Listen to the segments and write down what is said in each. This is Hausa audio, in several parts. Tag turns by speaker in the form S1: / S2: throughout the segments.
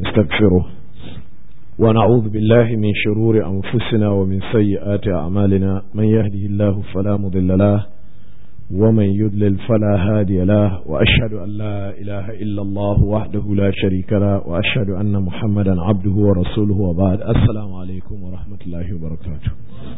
S1: نستغفره ونعوذ بالله من شرور أنفسنا ومن سيئات أعمالنا من يهده الله فلا مضل له ومن يضلل فلا هادي له وأشهد أن لا إله إلا الله وحده لا شريك له وأشهد أن محمدا عبده ورسوله وبعد السلام عليكم ورحمة الله وبركاته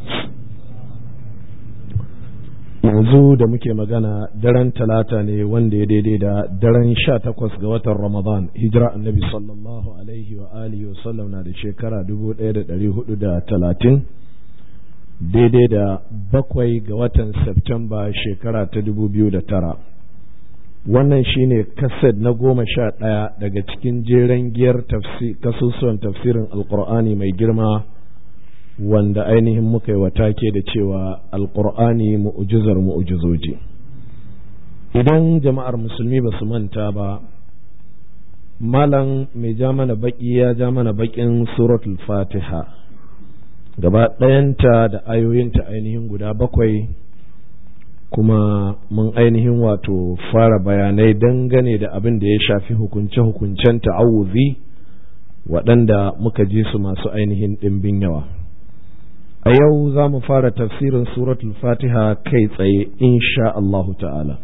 S1: yanzu da muke magana daren talata ne wanda ya daidai da daren sha takwas ga watan ramadan hijira annabi sallallahu alaihi wa alihi wasallam na da shekara dubu ɗaya da ɗari hudu da talatin daidai da bakwai ga watan septemba shekara ta dubu biyu da tara wannan shine kaset na goma sha ɗaya daga cikin jeren giyar kasusuwan tafsirin alkur'ani mai girma wanda ainihin muka yi take da cewa alkur'ani mu'ujizar mu'ujizoji idan jama'ar musulmi ba su manta ba malam mai ja mana baki ya ja mana bakin suratul fatiha gaba ɗayanta da ayoyinta ainihin guda bakwai kuma mun ainihin wato fara bayanai dangane da abin da ya shafi hukunce-hukuncen ta'awuzi waɗanda muka ji su masu ainihin ɗimbin yawa a yau za mu fara tafsirin suratul fatiha kai tsaye insha Allahu ta'ala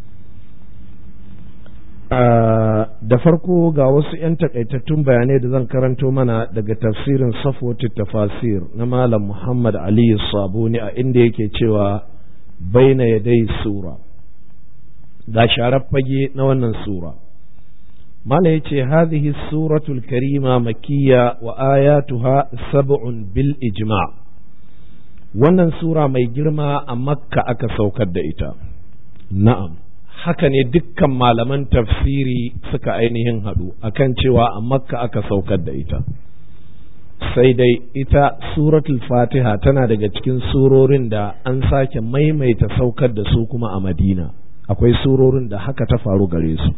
S1: da farko ga wasu 'yan takaitattun bayanai da zan karanto mana daga tafsirin safwatu tafasir na malam muhammad aliyu sabuni a inda yake cewa baina yadai sura ga sharar fage na wannan sura mala ya ce hadhihi suratul karima makiyya wa ayatuha sab'un bil ijma' wannan sura mai girma a makka aka saukar da ita na'am haka ne dukkan malaman tafsiri suka ainihin haɗu akan cewa a makka aka saukar da ita sai dai ita suratul fatiha tana daga cikin surorin da an sake maimaita saukar da su kuma a madina akwai surorin da haka ta faru gare su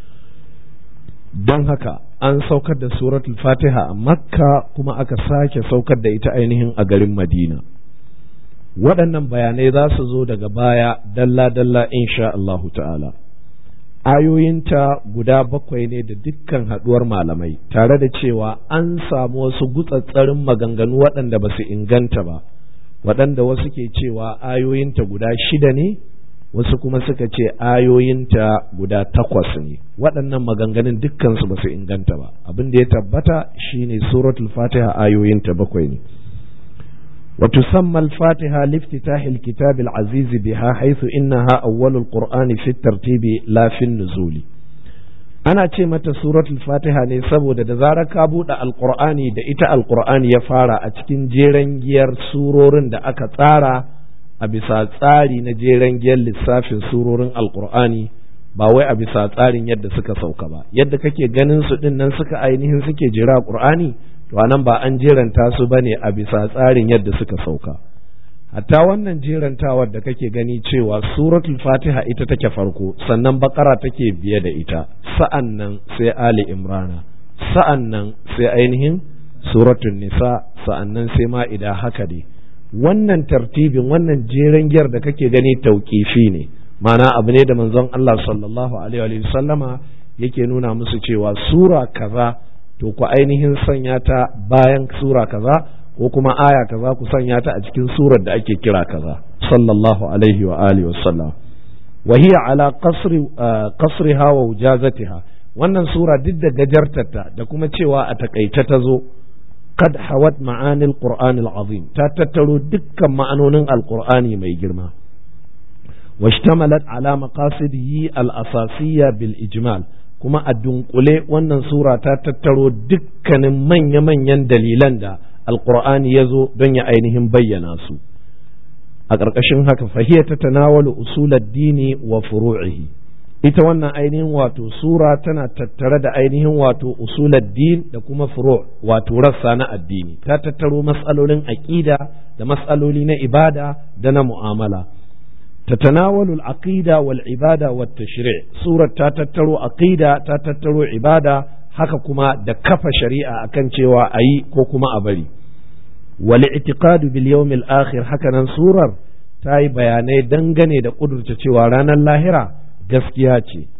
S1: don haka an saukar da suratul fatiha a makka kuma aka sake saukar da ita ainihin a garin madina waɗannan bayanai za su zo daga baya dalla-dalla insha Allahu ta'ala ayoyinta guda bakwai ne da dukkan haɗuwar malamai tare da cewa an samu wasu gutsatsarin maganganu waɗanda ba su inganta ba waɗanda wasu ke cewa ayoyinta guda shida ne wasu kuma suka ce ayoyinta guda takwas ne waɗannan maganganun dukkansu ba su inganta ba abin da ya tabbata shine suratul fatiha ayoyinta bakwai ne وتسمى الفاتحة لافتتاح الكتاب العزيز بها حيث إنها أول القرآن في الترتيب لا في النزول أنا متى سورة الفاتحة نسبو دا زارة كابو دا القرآن دا إتا القرآن يفارا أتكين جيرن جير سورورن دا أكتارا أبسا تاري نجيرن جير لسافن سورورن القرآن ba wai a bisa tsarin yadda suka sauka ba yadda kake ganin su din nan suka ainihin suke jira Qur'ani to anan ba an jeranta su bane a bisa tsarin yadda suka sauka hatta wannan jerantawar da kake gani cewa suratul fatiha ita take farko sannan bakara take biye da ita sa'an nan sai ali imrana sa'an nan sai ainihin suratul nisa sa'an nan sai ma'ida haka dai wannan tartibin wannan jeren giyar da kake gani tauƙifi ne ma'ana abu ne da manzon Allah sallallahu alaihi wa sallama yake nuna musu cewa sura kaza to ku ainihin sanya ta bayan sura kaza ko kuma aya kaza ku sanya ta a cikin surar da ake kira kaza sallallahu alaihi wa alihi wa sallam wa hiya ala qasri qasriha wa wujazatiha wannan sura duk da gajartarta da kuma cewa a takaice ta zo kad hawat ma'ani alquran alazim ta tattaro dukkan ma'anonin alqur'ani mai girma واشتملت على مقاصده الأساسية بالإجمال kuma a dunkule wannan sura ta tattaro dukkanin manya-manyan dalilan da alkur'ani ya zo don ya ainihin bayyana su a ƙarƙashin haka fahiyar ta tanawalu usulad dini wa furu'ihi ita wannan ainihin wato sura tana tattare da ainihin wato usulad din da kuma furu' wato rassa na addini ta tattaro matsalolin aƙida da matsaloli na ibada da na mu'amala تتناول العقيدة والعبادة والتشريع سورة تاتترو عقيدة تاتترو عبادة haka kuma da kafa shari'a akan cewa a yi ko kuma a bari wal i'tiqadu bil yawmil akhir haka nan surar ta yi bayanai dangane da kudurta cewa ranar lahira gaskiya ce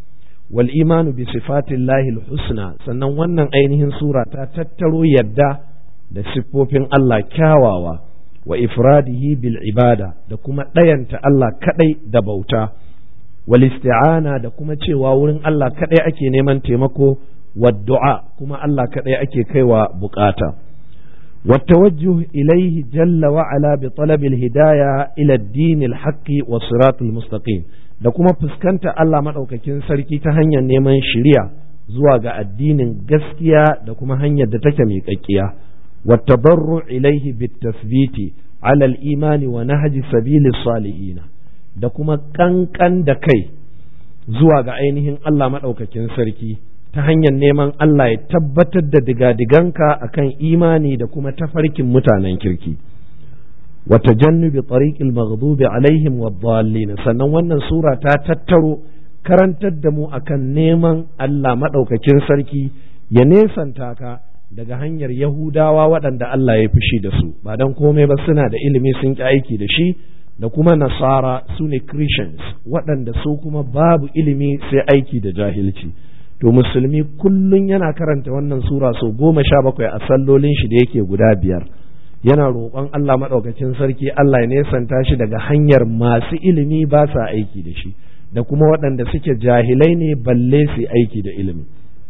S1: wal imanu bi sifatillahi husna sannan wannan ainihin sura ta tattaro yadda da siffofin Allah kyawawa wa ifradihi bil ibada da kuma ɗayanta Allah kadai da bauta wal isti'ana da kuma cewa wurin Allah kadai ake neman taimako wa du'a kuma Allah kadai ake kaiwa bukata والتوجه إليه جل وعلا بطلب الهداية إلى الدين الحق والصراط المستقيم da kuma fuskanta Allah maɗaukakin sarki ta hanyar neman shiriya zuwa ga addinin gaskiya da kuma hanyar da take miƙaƙƙiya wattabarru ilaihi bitasbiti ala al-imani wa nahji sabili salihin da kuma kankan da kai zuwa ga ainihin Allah maɗaukakin sarki ta hanyar neman Allah ya tabbatar da digadiganka akan imani da kuma tafarkin mutanen kirki wa tajannubi tariqil maghdubi alaihim wad-dallin sannan wannan sura ta tattaro karantar da mu akan neman Allah madaukakin sarki ya nesanta ka daga hanyar Yahudawa waɗanda Allah ya fushi da su ba dan komai ba suna da ilimi sun ki aiki da shi da kuma nasara su ne Christians waɗanda su kuma babu ilimi sai aiki da jahilci to musulmi kullum yana karanta wannan sura sau goma sha bakwai a sallolin shi da yake guda biyar yana roƙon Allah maɗaukacin sarki Allah ya nesanta shi daga hanyar masu ilimi ba sa aiki da shi da kuma waɗanda suke jahilai ne balle su aiki da ilimi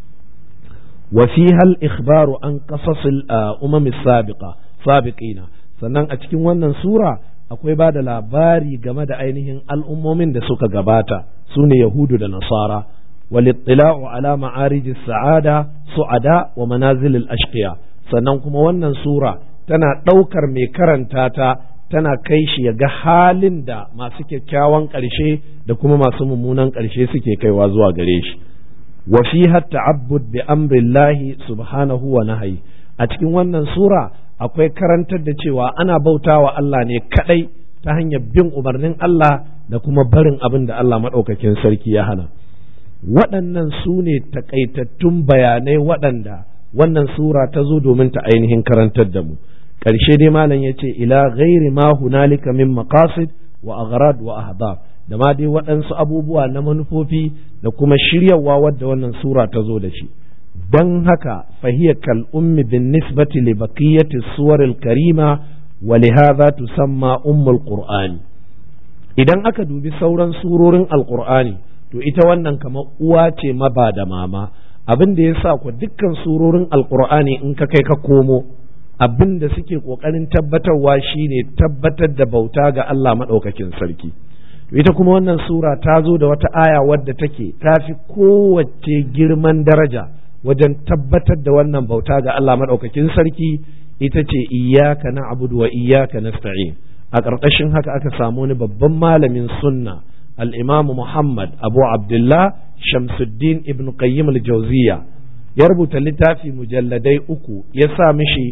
S1: wa hal ikhbaru an qasasil umam sabiqa sabiqina sannan a cikin wannan sura akwai ba da labari game da ainihin al'ummomin da suka gabata su ne yahudu da nasara والاطلاع على معارج السعادة سعداء ومنازل الأشقياء sannan kuma wannan sura tana ɗaukar mai karanta ta tana kai shi ya ga halin da masu kyakkyawan ƙarshe da kuma masu mummunan ƙarshe suke kaiwa zuwa gare shi wa fiha ta'abbud bi amrillahi subhanahu wa nahyi a cikin wannan sura akwai karantar da cewa ana bautawa Allah ne kadai ta hanyar bin umarnin Allah da kuma barin abin da Allah madaukakin sarki ya hana waɗannan su ne takaitattun bayanai waɗanda wannan sura ta zo domin ta ainihin karantar da mu ƙarshe dai malam ya ce ila ghairi ma hunalika min maqasid wa aghrad wa ahbab da ma dai waɗansu abubuwa na manufofi da kuma shiryawa wadda wannan sura ta zo da shi don haka fahiyar kal ummi bin nisbati li baqiyati suwaril karima wa lihadha tusamma ummul qur'ani idan aka dubi sauran surorin alqur'ani to ita wannan kamar uwa ce maba da mama abin da ya sa ku dukkan surorin alkur'ani in ka kai ka komo abin da suke kokarin tabbatarwa shine tabbatar da bauta ga Allah maɗaukakin sarki to ita kuma wannan sura ta zo da wata aya wadda take ta fi kowace girman daraja wajen tabbatar da wannan bauta ga Allah maɗaukakin sarki ita ce iyyaka na'budu wa iyyaka nasta'in a ƙarƙashin haka aka samu wani babban malamin sunna الإمام محمد أبو عبد الله شمس الدين ابن قيم الجوزية يربط في مجلدي أكو يسامشي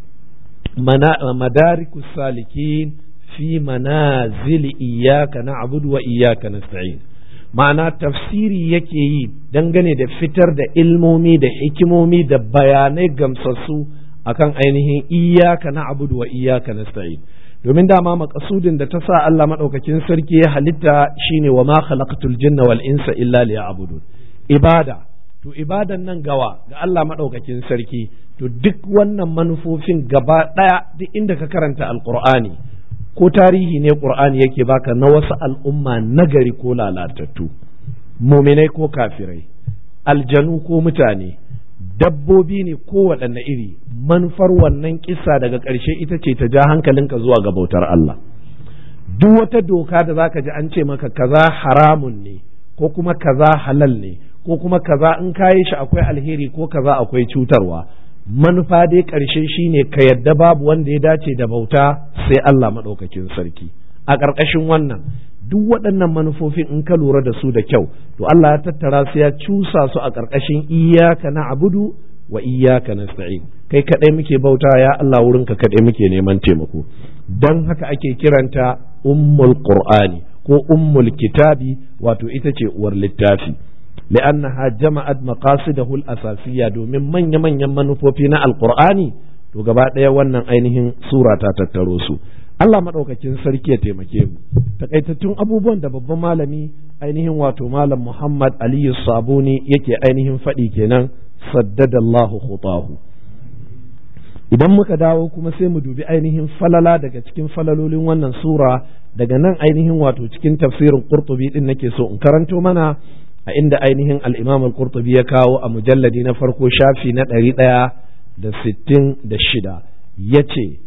S1: مدارك السالكين في منازل إياك نعبد وإياك نستعين ma'ana tafsiri yake yi dangane da fitar da ilmomi da hikimomi da bayanai gamsassu akan ainihin iyaka na abudu wa iyaka nasta'in domin dama makasudin da ta sa Allah maɗaukakin sarki ya halitta shine wa ma khalaqatul jinna wal insa illa liya'budun ibada to ibadan nan gawa ga Allah maɗaukakin sarki to duk wannan manufofin gaba ɗaya duk inda ka karanta alqur'ani ko tarihi ne qur'ani yake baka na wasu al'umma nagari ko lalatattu muminai ko kafirai aljanu ko mutane dabbobi ne kowaɗanne iri manufar wannan kisa daga ƙarshe ita ce ta ja hankalinka zuwa ga bautar Allah duk wata doka da zaka ji an ce maka kaza haramun ne ko kuma kaza halal ne ko kuma kaza in kayi shi akwai alheri ko kaza akwai cutarwa manufa dai ƙarshe shine ka yadda babu wanda ya dace da bauta sai Allah maɗaukakin sarki a ƙarƙashin wannan duk waɗannan manufofin in ka lura da su da kyau to Allah ya tattara su ya cusa su a ƙarƙashin iyaka na abudu wa iyaka nasta'in kai kaɗai muke bauta ya Allah wurin ka kaɗai muke neman taimako don haka ake kiranta ummul qur'ani ko ummul kitabi wato ita ce uwar littafi li'annaha jama'at maqasidahu al-asasiyya domin manya manyan manufofi na alqur'ani to gaba ɗaya wannan ainihin sura ta tattaro su Allah maɗaukakin sarki ya taimake mu takaitattun abubuwan da babban malami ainihin wato malam Muhammad Aliyu Sabuni yake ainihin faɗi kenan saddadallahu khutahu idan muka dawo kuma sai mu dubi ainihin falala daga cikin falalolin wannan sura daga nan ainihin wato cikin tafsirin Qurtubi din nake so in karanto mana a inda ainihin al-Imam al-Qurtubi ya kawo a mujalladi na farko shafi na ɗari ɗaya da sittin da shida yace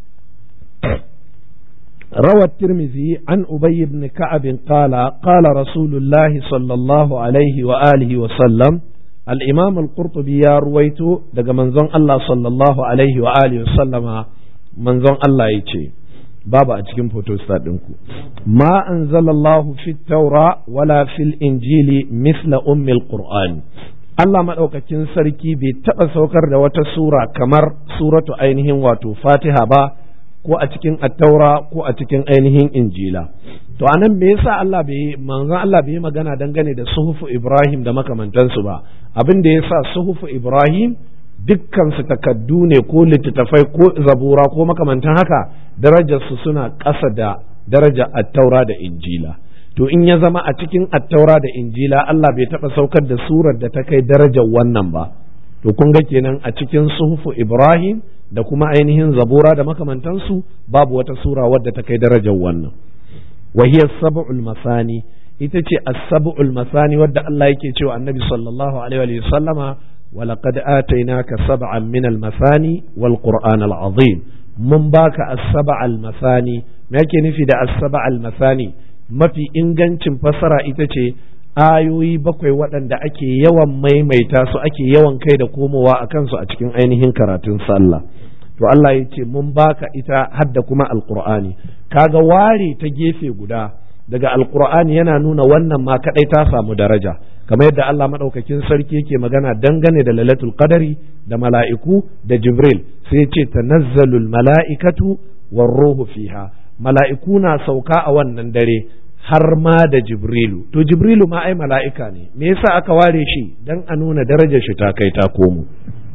S1: روى الترمذي عن أبي بن كعب قال قال رسول الله صلى الله عليه وآله وسلم الإمام القرطبي يا رويت دق منزون الله صلى الله عليه وآله وسلم منزون الله يتي بابا أتكلم فوتو استادنكو ما أنزل الله في التوراة ولا في الإنجيل مثل أم القرآن Allah maɗaukakin sarki bai taɓa saukar da wata sura kamar suratu ainihin wato fatiha ba ko a cikin attaura ko a cikin ainihin injila to anan me yasa Allah bai manzon Allah bai magana dangane da suhufu Ibrahim da makamantansu ba abin da yasa suhufu Ibrahim dukkan su takaddu ne ko littattafai ko zabura ko makamantan haka darajar su suna ƙasa da darajar attaura da injila to in ya zama a cikin attaura da injila Allah bai taɓa saukar da surar da ta kai darajar wannan ba to kun ga kenan a cikin suhufu Ibrahim da kuma ainihin zabura da makamantansu babu wata sura wadda ta kai darajar wannan wahiyar sab'ul masani ita ce as-sab'ul masani wadda Allah yake cewa annabi sallallahu alaihi wa sallama ولقد آتيناك سبعا من المثاني والقرآن العظيم من باك السبع المثاني ما يكي نفي ده السبع المثاني ما في إنجنش فسرة إتشي ayoyi bakwai waɗanda ake yawan maimaita su ake yawan kai da komowa a kansu a cikin ainihin karatun sallah to Allah ya ce mun baka ita hadda kuma alqur'ani kaga ware ta gefe guda daga alqur'ani yana nuna wannan ma kadai ta samu daraja kamar yadda Allah madaukakin sarki yake magana dangane da lailatul qadari da mala'iku da jibril sai ya ce tanazzalul mala'ikatu war ruhu fiha mala'iku na sauka a wannan dare har ma da jibrilu to jibrilu ma ai mala'ika ne me yasa aka ware shi dan a nuna darajar shi ta kai ta komo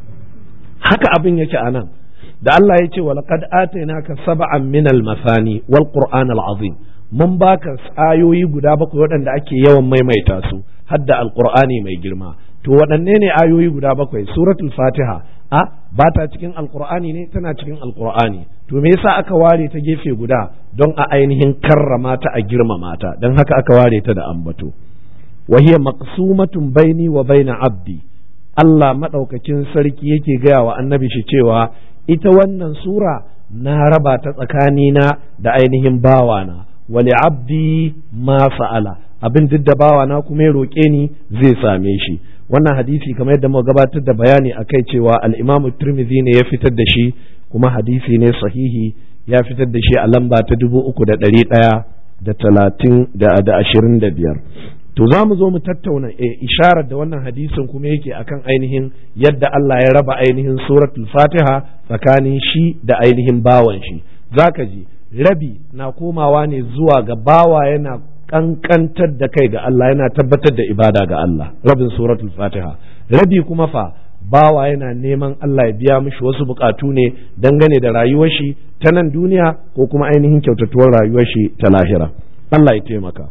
S1: haka abin yake a nan da Allah ya ce walaqad atainaka sab'an min al-masani wal qur'an al-azim mun baka ayoyi guda bakwai waɗanda ake yawan maimaita su hadda alqur'ani mai girma to waɗanne ne ayoyi guda bakwai suratul fatiha a ba ta cikin alqur'ani ne tana cikin alqur'ani to me yasa aka ware ta gefe guda don a ainihin karrama ta a girmama ta don haka aka ware ta da ambato wa hiya maqsumatun baini wa baina abdi Allah madaukakin sarki yake gaya wa annabi shi cewa ita wannan sura na raba ta tsakanina da ainihin bawana wali abdi ma fa'ala abin duk da bawana kuma ya roƙe ni zai same shi wannan hadisi kamar yadda muka gabatar da bayani akai cewa al-Imam Tirmidhi ne ya fitar da shi kuma hadisi ne sahihi ya fitar da shi a lamba ta dubu uku da ɗari ɗaya da talatin da ashirin da biyar to za mu zo mu tattauna e, isharar da wannan hadisin kuma yake akan ainihin yadda Allah ya raba ainihin suratul fatiha tsakanin shi da ainihin bawan shi zaka ji rabi na komawa ne zuwa ga bawa yana kankantar da kai ga Allah yana tabbatar da ibada ga Allah rabin suratul fatiha rabi kuma fa bawa yana neman Allah ya biya mishi wasu bukatu ne dangane da rayuwar shi ta nan duniya ko kuma ainihin kyautatuwar rayuwar shi ta lahira Allah ya taimaka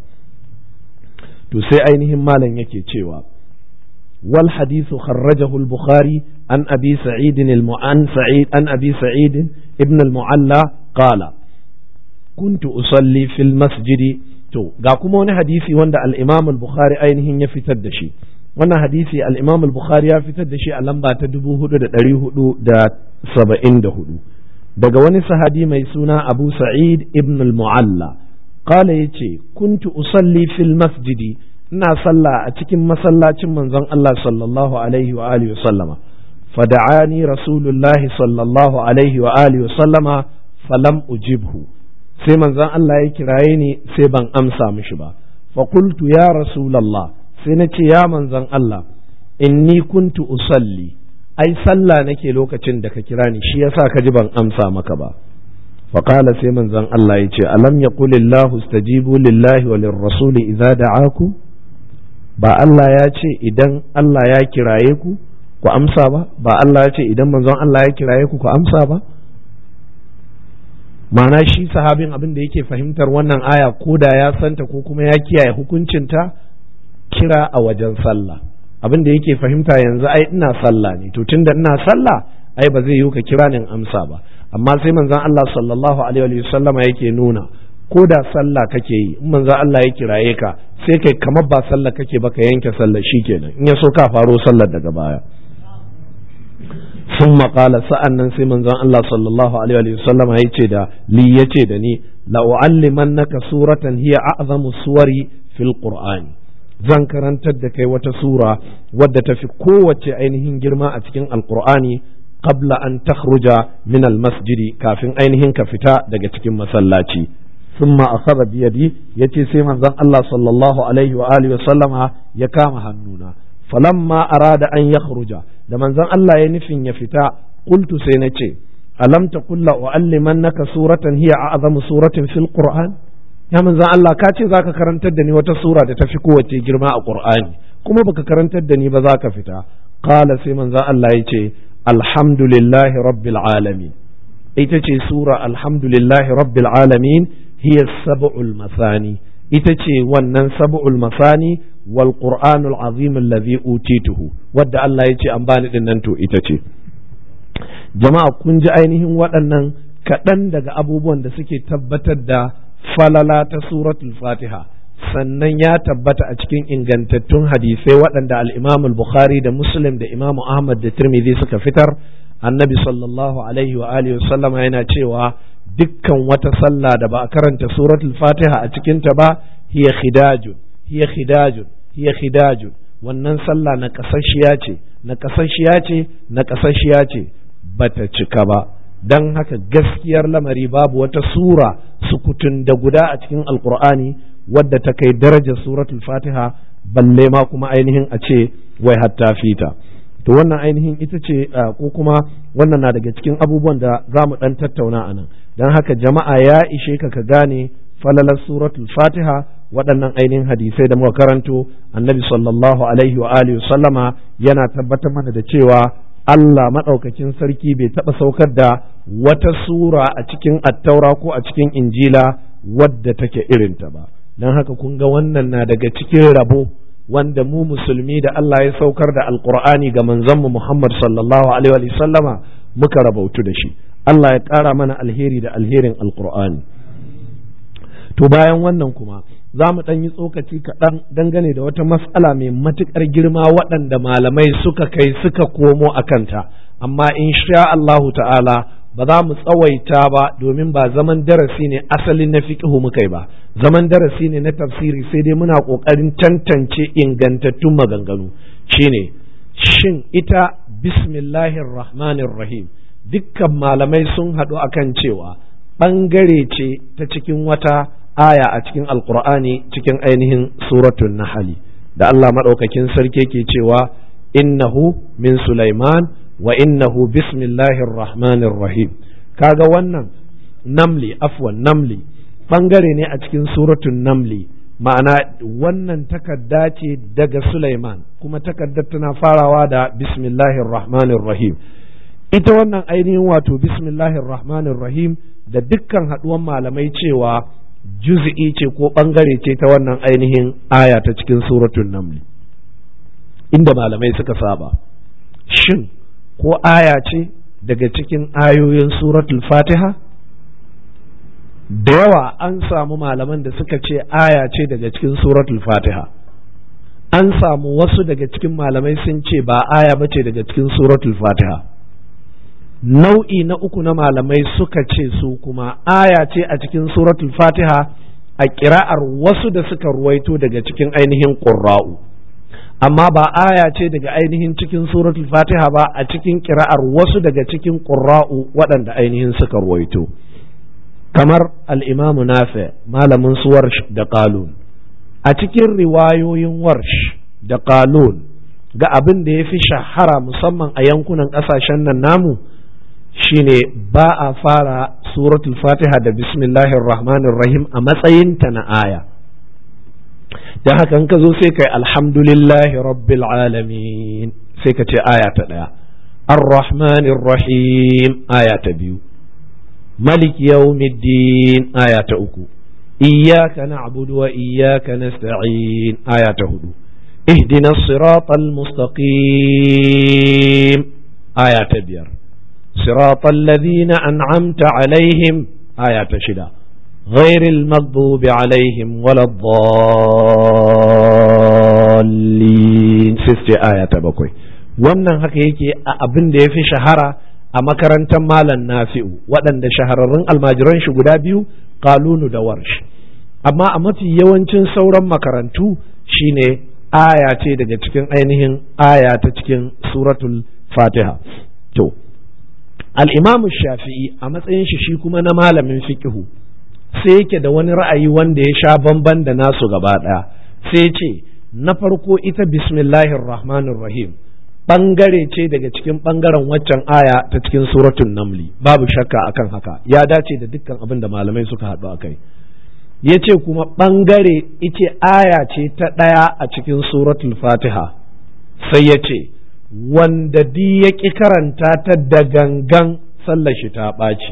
S1: to sai ainihin malam yake cewa wal hadithu kharrajahu al-bukhari an abi sa'id al-mu'an sa'id an abi sa'id ibn al-mu'alla qala kuntu usalli fil masjidi to ga kuma wani hadisi wanda al-imam al-bukhari ainihin ya fitar da shi wannan hadisi al-imam al-bukhari ya fitar da shi a lamba ta 4474 daga wani sahabi mai suna abu sa'id ibn al-mu'alla qala yace kuntu usalli fil masjidi ina sallah a cikin masallacin manzon Allah sallallahu alaihi wa alihi wa sallama fada'ani rasulullahi sallallahu alaihi wa alihi wa sallama falam ujibhu sai manzon Allah ya kiraye ni sai ban amsa mishi ba fa qultu ya rasulullah sai na ce ya manzon Allah inni kuntu usalli ai sallah nake lokacin da ka kira ni shi yasa ka ji ban amsa maka ba fa qala sai manzon Allah ya ce alam yaqulillahu istajibu lillahi wa lirrasuli idza da'aku ba Allah ya ce idan Allah ya kiraye ku ku amsa ba ba Allah ya ce idan manzon Allah ya kiraye ku ku amsa ba ma'ana shi sahabin abin da yake fahimtar wannan aya ko da ya santa ko kuma ya kiyaye hukuncinta kira a wajen sallah abin da yake fahimta yanzu ai ina sallah ne to tunda ina sallah ai ba zai yi ka kira ni amsa ba amma sai manzon Allah sallallahu alaihi wa sallama yake nuna ko da sallah kake yi in manzon Allah ya kiraye ka sai kai kamar ba sallah kake ba ka yanke sallah shikenan in ya so ka faro sallar daga baya ثم قال sa'annan sai manzon Allah sallallahu alaihi wa sallama yace da li yace da ni la uallimannaka suratan hiya a'zamu suwari fil qur'ani zan karantar da kai wata sura wadda ta fi kowace ainihin girma a cikin alqur'ani qabla an takhruja min almasjidi kafin ainihin ka fita daga cikin masallaci ثم أخذ بيدي يتي سيما زن الله صلى الله عليه وآله وسلم يكام هنونا فلما أراد أن يخرج لمن زن الله ينفن يفتا قلت سينتي ألم تقل لأعلمنك سورة هي أعظم سورة في القرآن ya manzan Allah ka ce za ka karantar da ni wata sura da ta fi kowace girma a Qur'ani kuma baka karantar da ni ba za ka fita qala sai manzan Allah ya ce alhamdulillahi rabbil alamin ita ce sura alhamdulillahi rabbil alamin hiya sab'ul masani ita ce wannan sab'ul masani wal qur'anul azim allazi utituhu wadda Allah ya ce an bani din nan to ita ce jama'a kun ji ainihin waɗannan kaɗan daga abubuwan da suke tabbatar da falala ta suratul fatiha sannan ya tabbata a cikin ingantattun hadisai waɗanda al-imam bukhari da muslim da imam ahmad da tirmidhi suka fitar annabi sallallahu alaihi wa alihi sallama yana cewa dukkan wata sallah da ba a karanta suratul fatiha a cikinta ba hiya khidajun hiya khidajun hiya khidajun wannan sallah na kasashiya ce na kasashiya ce na kasashiya ce bata cika ba don haka gaskiyar lamari babu wata sura sukutun da guda a cikin alkur'ani wadda ta kai darajar suratul fatiha balle ma kuma ainihin a ce wai hatta fita to wannan ainihin ita ce ko kuma wannan na daga cikin abubuwan da za mu ɗan tattauna a nan don haka jama'a ya ishe ka ka gane falalar suratul fatiha waɗannan ainihin hadisai da muka karanto annabi sallallahu alaihi wa alihi sallama yana tabbatar mana da cewa Allah maɗaukakin sarki bai taɓa saukar da wata sura a cikin attaura ko a cikin injila wadda take irinta ba don haka kun ga wannan na daga cikin rabo wanda mu musulmi da Allah ya saukar da alkur'ani ga manzanmu Muhammad sallallahu alaihi wa sallama muka rabautu da shi Allah ya ƙara mana alheri da alherin alkur'ani to bayan wannan kuma za mu ɗan yi tsokaci kaɗan dangane da wata mas'ala mai matuƙar girma waɗanda malamai suka kai suka komo a kanta amma in sha Allahu ta'ala ba za mu tsawaita ba domin ba zaman darasi ne asalin na fiƙihu muka yi ba zaman darasi ne na tafsiri sai dai muna ƙoƙarin tantance ingantattun maganganu shine shin ita bismillahir rahmanir rahim dukkan malamai sun haɗu akan cewa ɓangare ce ta cikin wata aya a cikin alkur'ani cikin ainihin suratun nahali da Allah maɗaukakin sarki ke cewa innahu min Sulaiman wa innahu bismillahir rahmanir rahim kaga wannan namli afwan namli bangare ne a cikin suratun namli ma'ana wannan takarda ce daga Sulaiman kuma takardar tana farawa da bismillahir rahmanir rahim ita wannan ainihin wato bismillahir rahmanir rahim da dukkan haɗuwan malamai cewa juz'i ce ko ɓangare ce ta wannan ainihin aya ta cikin suratun namli inda malamai suka saba shin ko aya ce daga cikin ayoyin suratul fatiha da yawa an samu malaman da suka ce aya ce daga cikin suratul fatiha an samu wasu daga cikin malamai sun ce ba aya ba ce daga cikin suratul fatiha nau'i na uku na malamai suka ce su kuma aya ce a cikin suratul fatiha a kira'ar wasu da suka ruwaito daga cikin ainihin ƙurra'u amma ba aya ce daga ainihin cikin suratul fatiha ba a cikin kira'ar wasu daga cikin ƙurra'u waɗanda ainihin suka ruwaito kamar al'imamu nafi malamin su warsh da qalun a cikin riwayoyin warsh da qalun ga abin da ya fi shahara musamman a yankunan ƙasashen nan namu shine ba a fara suratul fatiha da bismillahir rahmanir rahim a matsayinta na aya da haka ka zo sai kai alhamdulillahi rabbil alamin sai ka ce aya ta ɗaya ar-rahmanir rahim aya ta biyu ملك يوم الدين آية أكو إياك نعبد وإياك نستعين آية هدو اهدنا الصراط المستقيم آية بير صراط الذين أنعمت عليهم آية شدا غير المغضوب عليهم ولا الضالين سيستي آية بكوي wannan haka yake a abin da ya fi shahara a makarantar malam nafi'u waɗanda shahararrun almajiran shi guda biyu kalunu da warsh amma a mafi yawancin sauran makarantu shine aya ce daga cikin ainihin aya ta cikin suratul fatiha to al'imamu shafi'i a matsayin shi shi kuma na malamin fikihu sai yake da wani ra'ayi wanda ya sha bamban da nasu gaba ɗaya sai ce na farko ita bismillahir rahmanir rahim ɓangare ce daga cikin ɓangaren waccan aya ta cikin suratun namli babu shakka akan haka ya dace da dukkan abin da malamai suka haɗu a kai ya ce kuma ɓangare ita aya ce ta ɗaya a cikin suratul fatiha sai ya ce wanda di ya ƙi karanta ta da gangan sallar shi ta ɓaci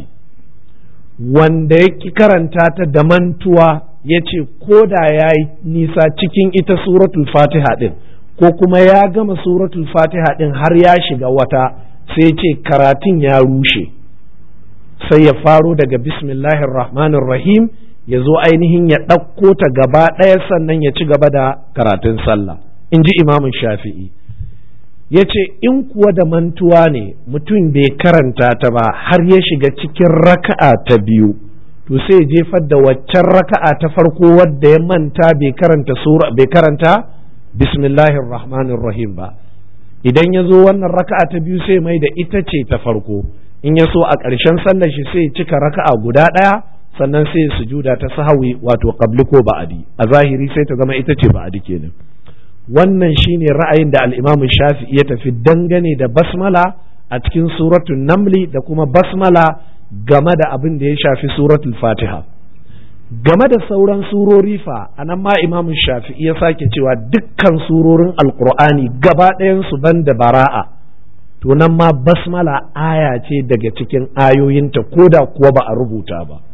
S1: wanda ya ƙi karanta ta da mantuwa ya ce ko da ya yi nisa cikin ita suratul fatiha ɗin ko kuma ya gama suratul fatiha ɗin har ya shiga wata sai ce karatun ya rushe sai ya faro daga bismillahir rahmanir rahim ya zo ainihin ya ɗauko ta gaba ɗaya sannan ya ci gaba da karatun sallah in ji imamun shafi'i ya ce in kuwa da mantuwa ne mutum bai karanta ta ba har ya shiga cikin raka'a ta biyu to sai jefar da waccan raka'a ta farko wadda ya manta bai karanta sura bai karanta bismillahir rahmanir rahim ba idan ya zo wannan raka'a ta biyu sai mai da ita ce ta farko in ya so a ƙarshen sallar shi sai cika raka'a guda ɗaya sannan sai sujuda ta sahawi wato qabli ko ba'adi a zahiri sai ta zama ita ce ba'adi kenan wannan shine ra'ayin da al-Imam Shafi'i ya tafi dangane da basmala a cikin suratul namli da kuma basmala game da abin da ya shafi suratul fatiha game da sauran surori fa anan ma Imam Shafi'i ya sake cewa dukkan surorin alqur'ani gaba ɗayan su banda bara'a to nan ma basmala aya ce daga cikin ayoyinta koda kuwa ba a rubuta ba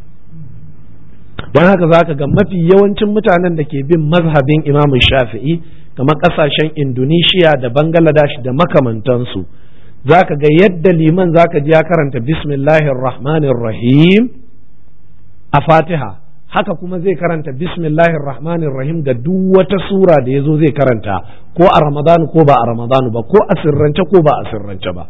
S1: don haka za ka ga mafi yawancin mutanen da ke bin mazhabin imamu shafi'i kamar ƙasashen indonesia da bangladesh da makamantansu za ka ga yadda liman za ka ji ya karanta bismillahir rahmanir rahim a fatiha haka kuma zai karanta bismillahir rahmanir rahim ga duk wata sura da ya zo zai karanta ko a ramadanu ko ba a ramadanu ba ko a sirrance ko ba a sirrance ba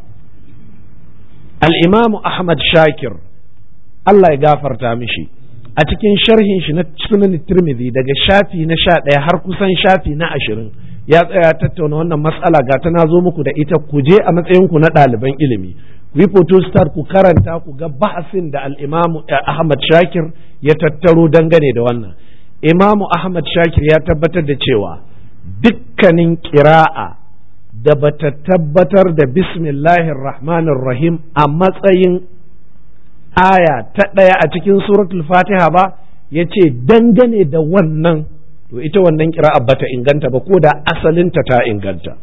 S1: al-imamu ahmad shakir Allah ya gafarta mishi a cikin sharhin shi na sunan tirmidhi daga shafi na sha ɗaya har kusan shafi na ashirin ya tsaya tattauna wannan matsala ga ta na zo muku da ita ku je a matsayin ku na ɗaliban ilimi ku yi photostar ku karanta ku ga bahasin da al-imamu ahmad shakir ya tattaro dangane da wannan imamu ahmad shakir ya tabbatar da cewa dukkanin kira'a da bata tabbatar da bismillahir rahmanir rahim a matsayin aya ta ɗaya a cikin suratul fatiha ba ya ce dangane da wannan to ita wannan kira'a bata inganta ba ko da asalinta ta inganta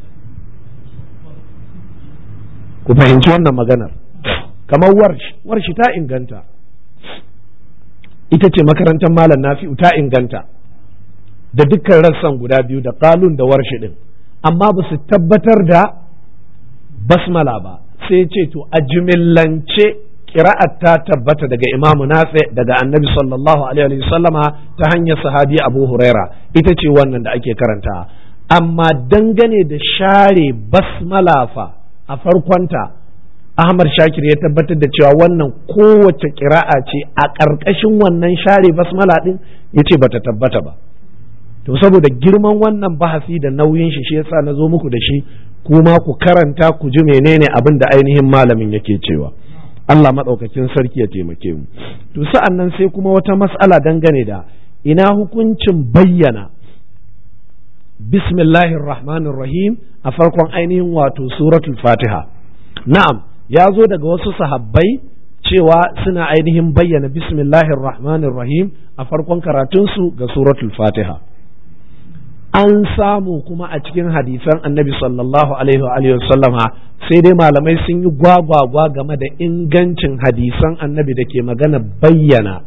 S1: ku fahimci wannan maganar kamar warshi warshi ta inganta ita ce makarantar malam nafi'u ta inganta da dukkan rassan guda biyu da kalun da warshi din amma ba su tabbatar da basmala ba sai ce to a jimillance kira'at ta tabbata daga imamu nafi daga annabi sallallahu alaihi sallama ta hanyar sahabi abu huraira ita ce wannan da ake karanta amma dangane da share basmala fa a farkonta ahmad shakir ya tabbatar da cewa wannan kowace kira'a ce a ƙarƙashin wannan share basmala din ya ce bata tabbata ba to saboda girman wannan bahasi da nauyin shi shi yasa na zo muku da shi kuma ku karanta ku ji menene abin da ainihin malamin yake cewa Allah maɗaukakin sarki ya taimake mu to sa'an nan sai kuma wata mas'ala dangane da ina hukuncin bayyana bismillahir rahmanir rahim a farkon ainihin wato suratul fatiha na'am ya zo daga wasu sahabbai cewa suna ainihin bayyana bismillahir rahmanir rahim a farkon karatunsu ga suratul fatiha an samu kuma a cikin hadisan annabi sallallahu alaihi wa sallama sai dai malamai sun yi gwagwagwa game da ingancin hadisan annabi da ke magana bayyana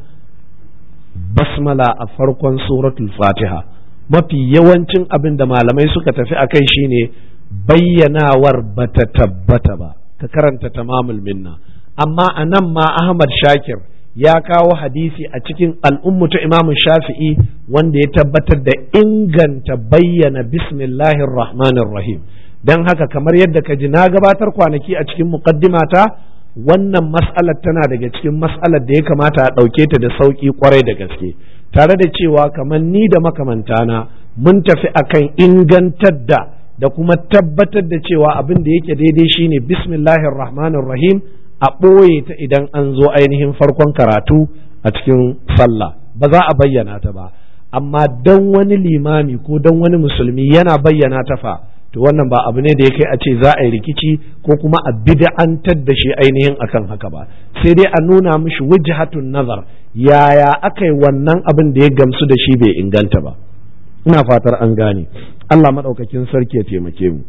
S1: basmala a farkon suratul fatiha mafi yawancin abin da malamai suka tafi a kai shine bayyanawar bata tabbata ba ka karanta tamamul minna amma a nan ma ahmad shakir ya kawo hadisi a cikin al'ummu ta imamu shafi'i wanda ya tabbatar da inganta bayyana bismillahir rahmanir rahim don haka kamar yadda ka ji na gabatar kwanaki a cikin muqaddimata wannan mas'alar tana daga cikin mas'alar da ya kamata a ɗauke ta da sauƙi kwarai da gaske tare da cewa kamar ni da makamantana mun tafi akan ingantar da da kuma tabbatar da cewa abin da yake daidai shine bismillahir rahmanir rahim a ɓoye ta idan an zo ainihin farkon karatu a cikin sallah ba za a bayyana ta ba amma don wani limami ko don wani musulmi yana bayyana ta fa to wannan ba abu ne da ya kai a ce za a yi rikici ko kuma a bid'antar da shi ainihin akan haka ba sai dai a nuna mishi wujhatun nazar yaya aka yi wannan abin da ya gamsu da shi bai inganta ba ina fatar an gane Allah maɗaukakin sarki ya taimake mu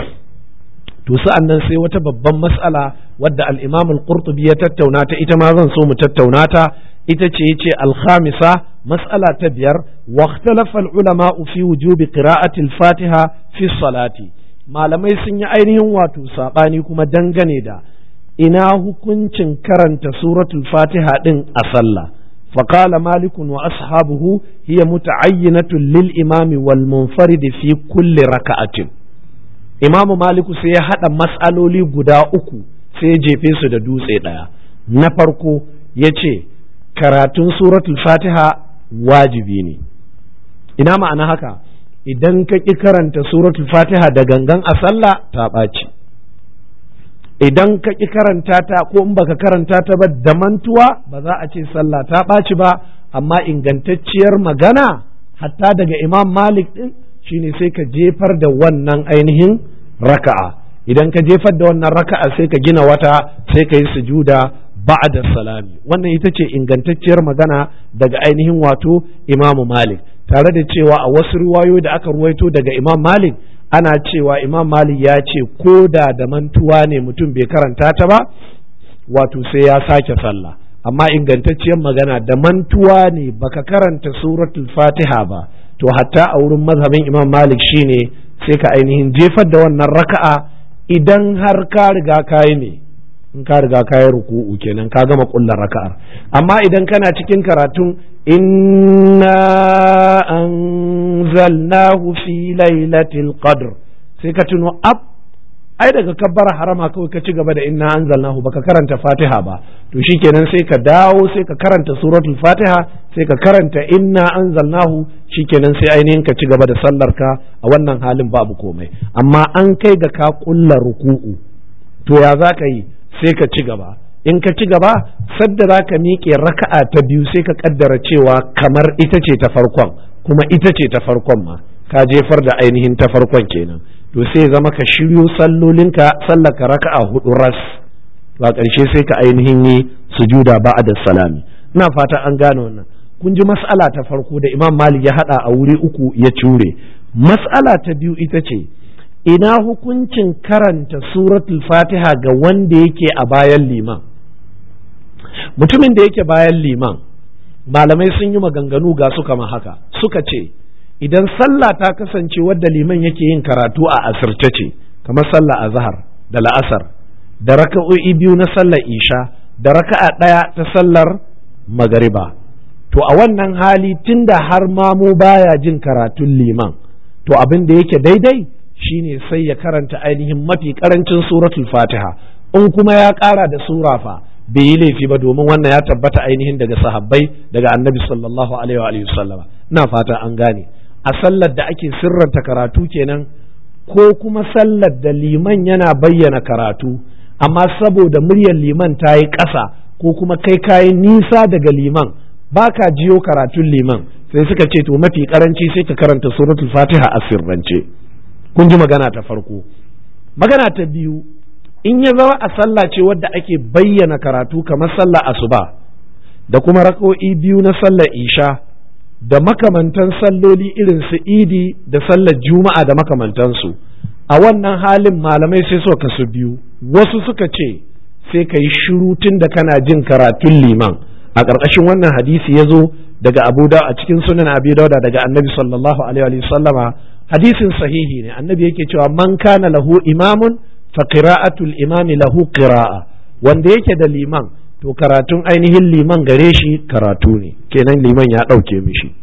S1: to sa'an nan sai wata babban mas'ala wadda al-Imam al-Qurtubi ya tattauna ta ita ma zan so mu tattauna ta ita ce yace al-khamisa mas'ala ta biyar wa ikhtalafa al-ulama fi wujubi qira'ati al-Fatiha fi salati malamai sun yi ainihin wato sabani kuma dangane da ina hukuncin karanta suratul Fatiha din a sallah فقال مالك وأصحابه هي متعينة للإمام والمنفرد في كل ركعة imamu maliku sai ya haɗa matsaloli guda uku sai ya jefe su da dutse ɗaya na farko ya ce karatun suratul fatiha wajibi ne ina ma'ana haka idan ka ƙi karanta suratul fatiha da gangan a sallah ta ɓaci idan ka ƙi karanta ta ko in baka karanta ta ba da mantuwa ba za a ce sallah ta ɓaci ba amma ingantacciyar magana hatta daga imam malik ɗin shine sai ka jefar da wannan ainihin raka'a idan ka jefar da wannan raka'a sai ka gina wata sai ka yi sujuda ba'da salami wannan ita ce ingantacciyar magana daga ainihin wato Imam Malik tare da cewa a wasu riwayoyi da aka ruwaito daga Imam Malik ana cewa Imam Malik ya ce ko da da mantuwa ne mutum bai karanta ta ba wato sai ya sake sallah amma ingantacciyar magana da mantuwa ne baka karanta suratul Fatiha ba to hatta a wurin mazhabin Imam Malik shine sai ka ainihin jefar da wannan raka'a idan har ka riga kayi ne in ka riga kayi ruku'u kenan ka gama kullar raka'ar amma idan kana cikin karatun inna anzalnahu fi lailatul qadr sai ka tuno ab ai daga kabbara harama kawai ka ci gaba da inna anzalnahu baka karanta fatiha ba to shikenan sai ka dawo sai ka karanta suratul fatiha sai ka karanta inna anzalnahu shikenan sai ainihin ka ci gaba da sallar ka a wannan halin babu komai amma an kai ga ka kulla ruku'u to ya za ka yi sai ka ci gaba in ka ci gaba sadda za ka miƙe raka'a ta biyu sai ka kaddara cewa kamar ita ce ta farkon kuma ita ce ta farkon ma ka jefar da ainihin ta farkon kenan to sai zama ka shiryo sallolinka sallaka raka'a hudu ras to a ƙarshe sai ka ainihin yi sujuda ba'da salami ina fata an gane wannan kun ji mas'ala ta farko da imam malik ya hada a wuri uku ya cure mas'ala ta biyu ita ce ina hukuncin karanta suratul fatiha ga wanda yake a bayan liman mutumin da yake bayan liman malamai sun yi maganganu ga su kama haka suka ce idan sallah ta kasance wadda liman yake yin karatu a asirce ce kamar sallah a zahar da la'asar da raka'o'i biyu na sallar isha da raka'a ɗaya ta sallar magariba to a wannan hali tunda har mamu baya jin karatun liman to abin da yake daidai shine sai ya karanta ainihin mafi karancin suratul fatiha in kuma ya ƙara da sura fa bai yi laifi ba domin wannan ya tabbata ainihin daga sahabbai daga annabi sallallahu alaihi wa sallama ina fata an gane a sallar da ake sirranta karatu kenan ko kuma sallar da liman yana bayyana karatu amma saboda muryar liman ta yi ƙasa ko kuma kai kayi nisa daga liman ba ka jiyo karatun liman sai suka ce to mafi karanci sai ka karanta suratul fatiha a sirrance kun ji magana ta farko magana ta biyu in ya zama a sallah ce wadda ake bayyana karatu kamar sallah asuba da kuma rako'i biyu na sallar isha da makamantan salloli irin su idi da sallar juma'a da makamantansu a wannan halin malamai sai suka kasu biyu wasu suka ce sai ka yi shiru tun da kana jin karatun liman a ƙarƙashin wannan hadisi ya zo daga abu da a cikin sunan abi dauda daga annabi sallallahu alaihi wa sallama hadisin sahihi ne annabi yake cewa man kana lahu imamun fa qira'atul imami lahu qira'a wanda yake da liman to karatun ainihin liman gare shi karatu ne kenan liman ya ɗauke mishi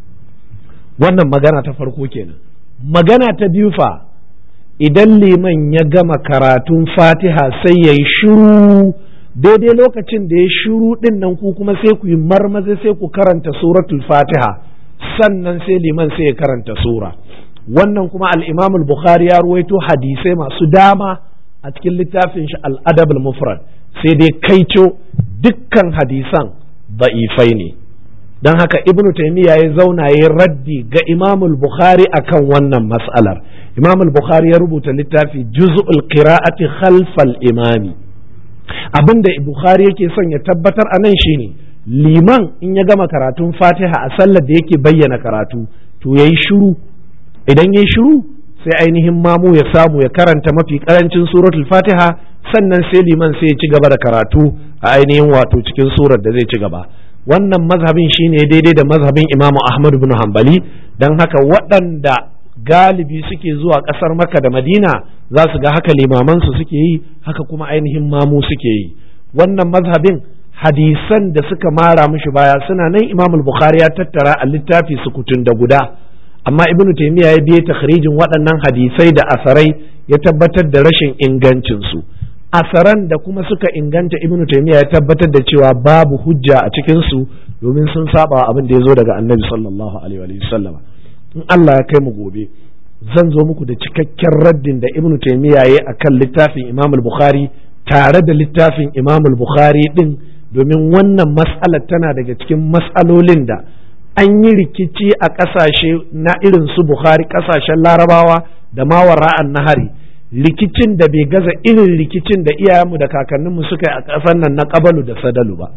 S1: wannan magana ta farko kenan magana ta biyu fa idan liman ya gama karatun fatiha sai ya yi shiru daidai lokacin da ya shiru ɗin nan ku kuma sai ku yi marmaza sai ku karanta suratul fatiha sannan sai liman sai ya karanta sura wannan kuma al-imamul bukhari ya ruwaito hadisai masu dama a cikin littafin shi al-adab al-mufrad sai dai kaico dukkan hadisan da'ifai ne don haka ibnu taimiyya ya zauna ya raddi ga imamul bukhari akan wannan mas'alar imamul bukhari ya rubuta littafi juz'ul qira'ati khalfal imami abinda bukhari yake son ya tabbatar a nan shine liman in ya gama karatun fatiha a sallar da yake bayyana karatu to yayi shiru idan yayi shiru sai ainihin mamu ya samu ya karanta mafi karancin suratul fatiha sannan sai liman sai ya ci gaba da karatu a ainihin wato cikin surar da zai ci gaba wannan mazhabin shine daidai da mazhabin imamu ahmad bin hanbali don haka waɗanda galibi suke zuwa ƙasar makka da madina za su ga haka limamansu suke yi haka kuma ainihin mamu suke yi wannan mazhabin hadisan da suka mara mishi baya suna nan imamul bukhari ya tattara a littafi sukutun da guda amma ibnu taymiya ya biye takhrijin waɗannan hadisai da asarai ya tabbatar da rashin ingancinsu asaran da kuma suka inganta ibnu taymiya ya tabbatar da cewa babu hujja a cikin su domin sun saba abin da ya zo daga annabi sallallahu alaihi wa sallam in Allah ya kai mu gobe zan zo muku da cikakken raddin da ibnu taymiya yayi akan littafin imam al-bukhari tare da littafin imam al-bukhari din domin wannan mas'alar tana daga cikin mas'alolin da an yi rikici a ƙasashe na irin su bukhari ƙasashen larabawa da mawara'an nahari rikicin da bai gaza irin rikicin da iyayenmu da kakanninmu suka yi a ƙasar nan na ƙabalu da sadalu ba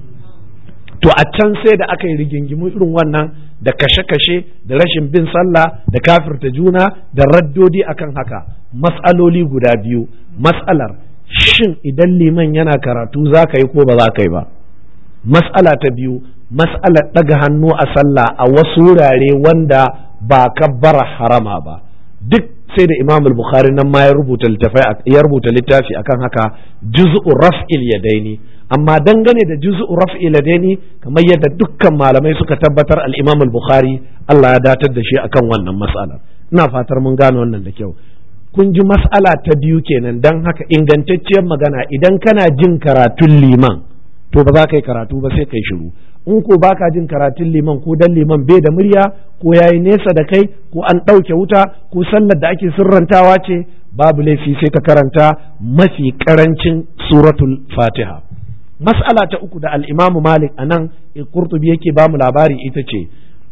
S1: to a can sai da aka yi rigingimu irin wannan da kashe-kashe da rashin bin sallah da kafirta juna da raddodi akan haka mas'aloli guda biyu mas'alar shin idan liman yana karatu za ka yi ko ba za ka yi ba mas'ala ta biyu mas'alar ɗaga hannu a sallah a wasu wurare wanda ba kabbara harama ba duk sai da imam bukhari nan ma ya rubuta ya rubuta littafi akan haka juz'u raf'il yadaini amma dangane da juz'u raf'il yadaini kamar yadda dukkan malamai suka tabbatar al-imam bukhari Allah ya datar da shi akan wannan mas'alar ina fatar mun gane wannan da kyau kun ji mas'ala ta biyu kenan dan haka ingantacciyar magana idan kana jin karatun liman to ba za ka yi karatu ba sai kai shiru in ko baka jin karatun liman ko dan liman bai da murya ko yayi nesa da kai ko an ɗauke wuta ko sallar da ake sirrantawa ce babu laifi sai ka karanta mafi karancin suratul fatiha mas'ala ta uku da al-imamu malik anan qurtubi yake ba mu labari ita ce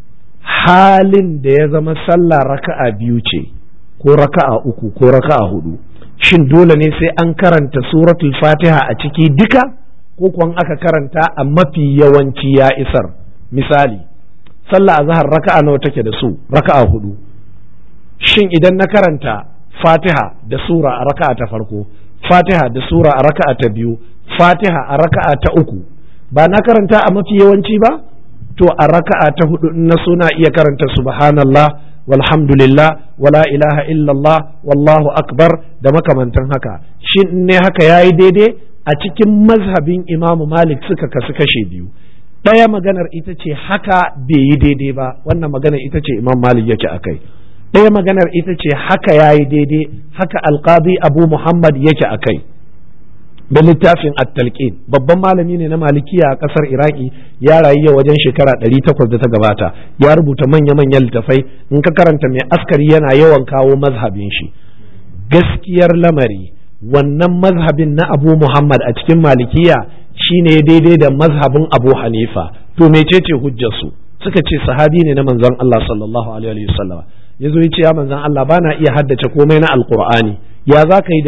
S1: halin da ya zama sallah raka'a biyu ce ko raka'a uku ko raka'a hudu shin dole ne sai an karanta suratul fatiha a ciki duka ko kuwa aka karanta a mafi yawanci ya isar misali sallah azhar raka'a nawa take da su raka'a hudu shin idan na karanta fatiha da sura a raka'a ta farko fatiha da sura a raka'a ta biyu fatiha a raka'a ta uku ba na karanta a mafi yawanci ba to a raka'a ta hudu na suna iya karanta subhanallah walhamdulillah wala ilaha illallah wallahu akbar da makamantan haka shin ne haka yayi daidai a cikin mazhabin imamu malik suka kasu kashe biyu ɗaya maganar ita ce haka bai yi daidai ba wannan maganar ita ce imam malik yake a kai ɗaya maganar ita ce haka ya yi daidai haka alqadi abu muhammad yake a kai da littafin at-talqin babban malami ne na malikiya a ƙasar iraki ya rayu wajen shekara ɗari takwas da ta gabata ya rubuta manya-manyan littafai in ka karanta mai askari yana yawan kawo mazhabin shi gaskiyar lamari wannan mazhabin na abu muhammad a cikin malikiya shine daidai da mazhabin abu hanifa to mecece hujjarsu suka ce sahabi ne na manzon Allah sallallahu alaihi wasallam ya zo ya ce ya manzon Allah bana iya haddace komai na alqur'ani ya za ka yi da ni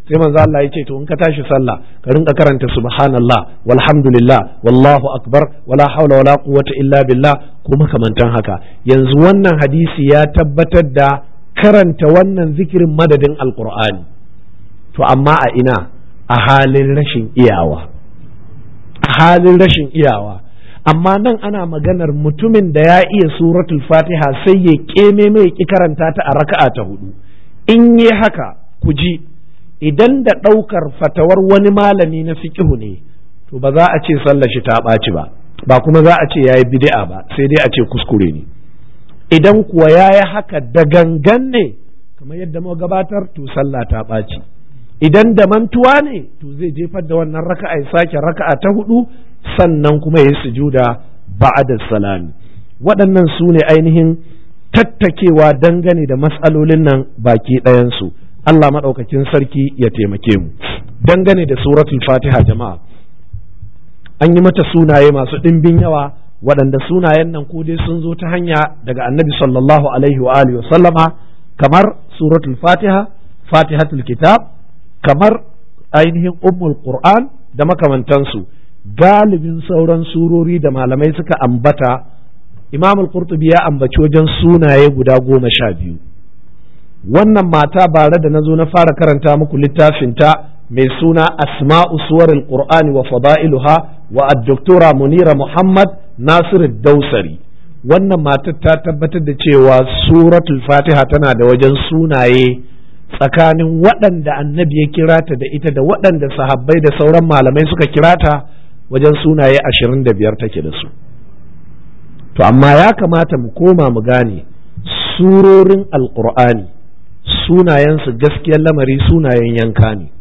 S1: sai manzo Allah ya ce to in ka tashi sallah ka rinka karanta subhanallah walhamdulillah wallahu akbar wala haula wala quwwata illa billah ko makamantan haka yanzu wannan hadisi ya tabbatar da karanta wannan zikirin madadin alqur'ani to amma a ina a halin rashin iyawa a halin rashin iyawa amma nan ana maganar mutumin da ya iya suratul fatiha sai ya keme mai ki karanta ta a raka'a ta hudu in yi haka ku ji idan da ɗaukar fatawar wani malami na fiƙihu ne to ba za a ce sallar shi ta ɓaci ba ba kuma za a ce ya yi bid'a ba sai dai a ce kuskure ne idan kuwa ya yi haka da gangan ne kamar yadda mu gabatar to sallah ta ɓaci idan da mantuwa ne to zai jefar da wannan raka'a ya sake raka'a ta hudu sannan kuma ya yi sujuda ba'da salami waɗannan su ne ainihin tattakewa dangane da matsalolin nan baki ɗayansu Allah maɗaukakin sarki ya taimake mu dangane da suratul fatiha jama'a an yi mata sunaye masu ɗimbin yawa waɗanda sunayen nan ko dai sun zo ta hanya daga annabi sallallahu alaihi wa alihi wa sallama kamar suratul fatiha fatihatul kitab kamar ainihin ummul qur'an da makamantansu galibin sauran surori da malamai suka ambata imam al-qurtubi ya ambaci wajen sunaye guda goma sha biyu wannan mata bare da na zo na fara karanta muku littafinta mai suna asma'u suwaril qur'ani wa fada'iluha wa ad-doktora munira muhammad nasir dausari wannan matar ta tabbatar da cewa suratul fatiha tana da wajen sunaye tsakanin waɗanda annabi ya kira ta da ita da waɗanda sahabbai da sauran malamai suka kira ta wajen sunaye ashirin da biyar take da su to amma ya kamata mu koma mu gane surorin alkur'ani sunayensu gaskiyar lamari sunayen yanka ne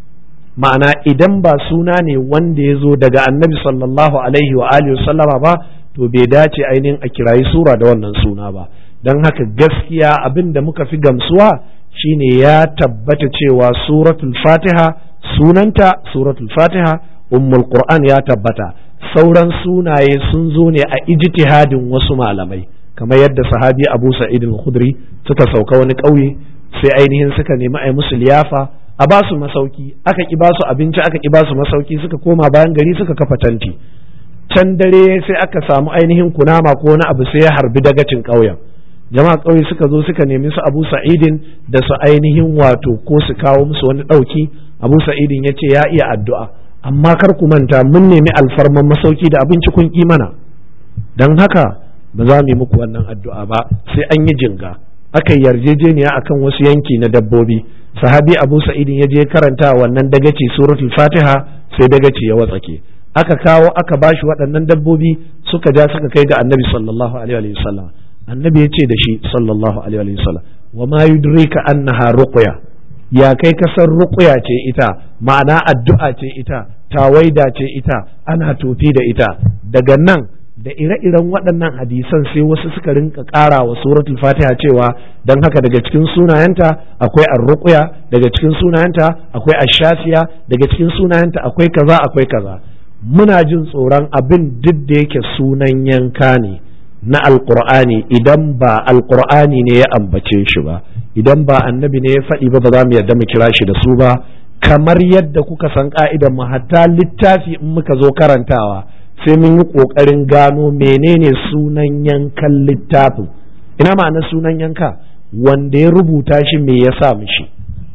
S1: ma'ana idan ba suna ne wanda ya zo daga annabi sallallahu alaihi wa alihi sallama ba to bai dace ainihin a kirayi sura da wannan suna ba don haka gaskiya abin da muka fi gamsuwa shine ya tabbata cewa suratul fatiha sunanta suratul fatiha ummul qur'an ya tabbata sauran sunaye sun zo ne a ijtihadin wasu malamai kamar yadda sahabi abu sa'id al-khudri suka sauka wani ƙauye sai ainihin suka nemi a musu liyafa a ba su masauki aka ki ba su abinci aka ki ba su masauki suka koma bayan gari suka kafa tanti can dare sai aka samu ainihin kunama ko wani abu sai ya harbi dagacin ƙauyen jama'a ƙauye suka zo suka nemi su abu sa'idin da su ainihin wato ko su kawo musu wani ɗauki abu sa'idin ya ce ya iya addu'a amma kar ku manta mun nemi alfarman masauki da abinci kun ƙi mana don haka ba za mu yi muku wannan addu'a ba sai an yi jinga aka yarjejeniya akan wasu yanki na dabbobi sahabi abu sa'idin ya je karanta wannan dagaci suratul fatiha sai dagaci ya watsake aka kawo aka bashi waɗannan dabbobi suka ja suka kai ga annabi sallallahu alaihi wa sallam annabi ya ce da shi sallallahu alaihi wa sallam wa ma yudrika annaha ruqya ya kai kasar ruqya ce ita ma'ana addu'a ce ita tawaida ce ita ana tofi da ita daga nan da ire-iren waɗannan hadisan sai wasu suka rinka ƙara wa suratul fatiha cewa don haka daga cikin sunayenta akwai arruqya daga cikin sunayenta akwai ashafiya daga cikin sunayenta akwai kaza akwai kaza muna jin tsoron abin duk da yake sunan yanka ne na alqur'ani idan ba alqur'ani ne ya ambace shi ba idan ba annabi ne ya faɗi ba ba za mu yarda mu kira shi da su ba kamar yadda kuka san ka'idan mu hatta littafi in muka zo karantawa sai mun yi ƙoƙarin gano menene sunan yankan littafin ina ma'ana sunan yanka wanda ya rubuta shi me ya sa mishi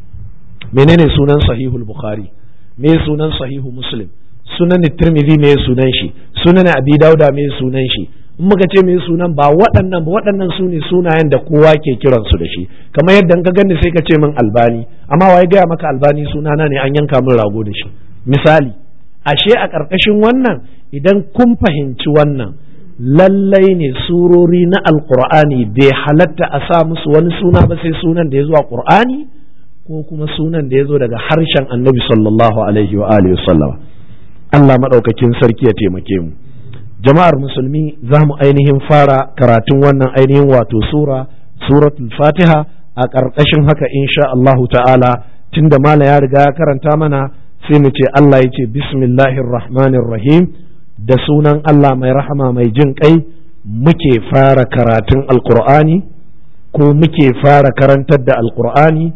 S1: menene sunan sahihul bukhari me sunan sahihu muslim sunan tirmidhi me sunan shi sunan abi dauda me sunan shi in muka ce me sunan ba waɗannan ba waɗannan su ne sunayen da kowa ke kiransu da shi kamar yadda ka gani sai ka ce min albani amma waye gaya maka albani sunana ne an yanka min rago da shi misali ashe a ƙarƙashin wannan idan kun fahimci wannan lallai ne surori na alƙur'ani bai halatta a sa musu wani suna ba sai sunan da ya zo a ƙur'ani ko kuma sunan da ya zo daga harshen annabi sallallahu alaihi wa alihi wasallam Allah maɗaukakin sarki ya taimake mu jama'ar musulmi za mu ainihin fara karatun wannan ainihin wato sura suratul fatiha a ƙarƙashin haka insha Allahu ta'ala tunda mala ya riga ya karanta mana sai mu ce Allah ya ce bismillahir rahmanir rahim da sunan Allah mai rahama mai jin kai muke fara karatun alkur'ani ko muke fara karantar da alkur'ani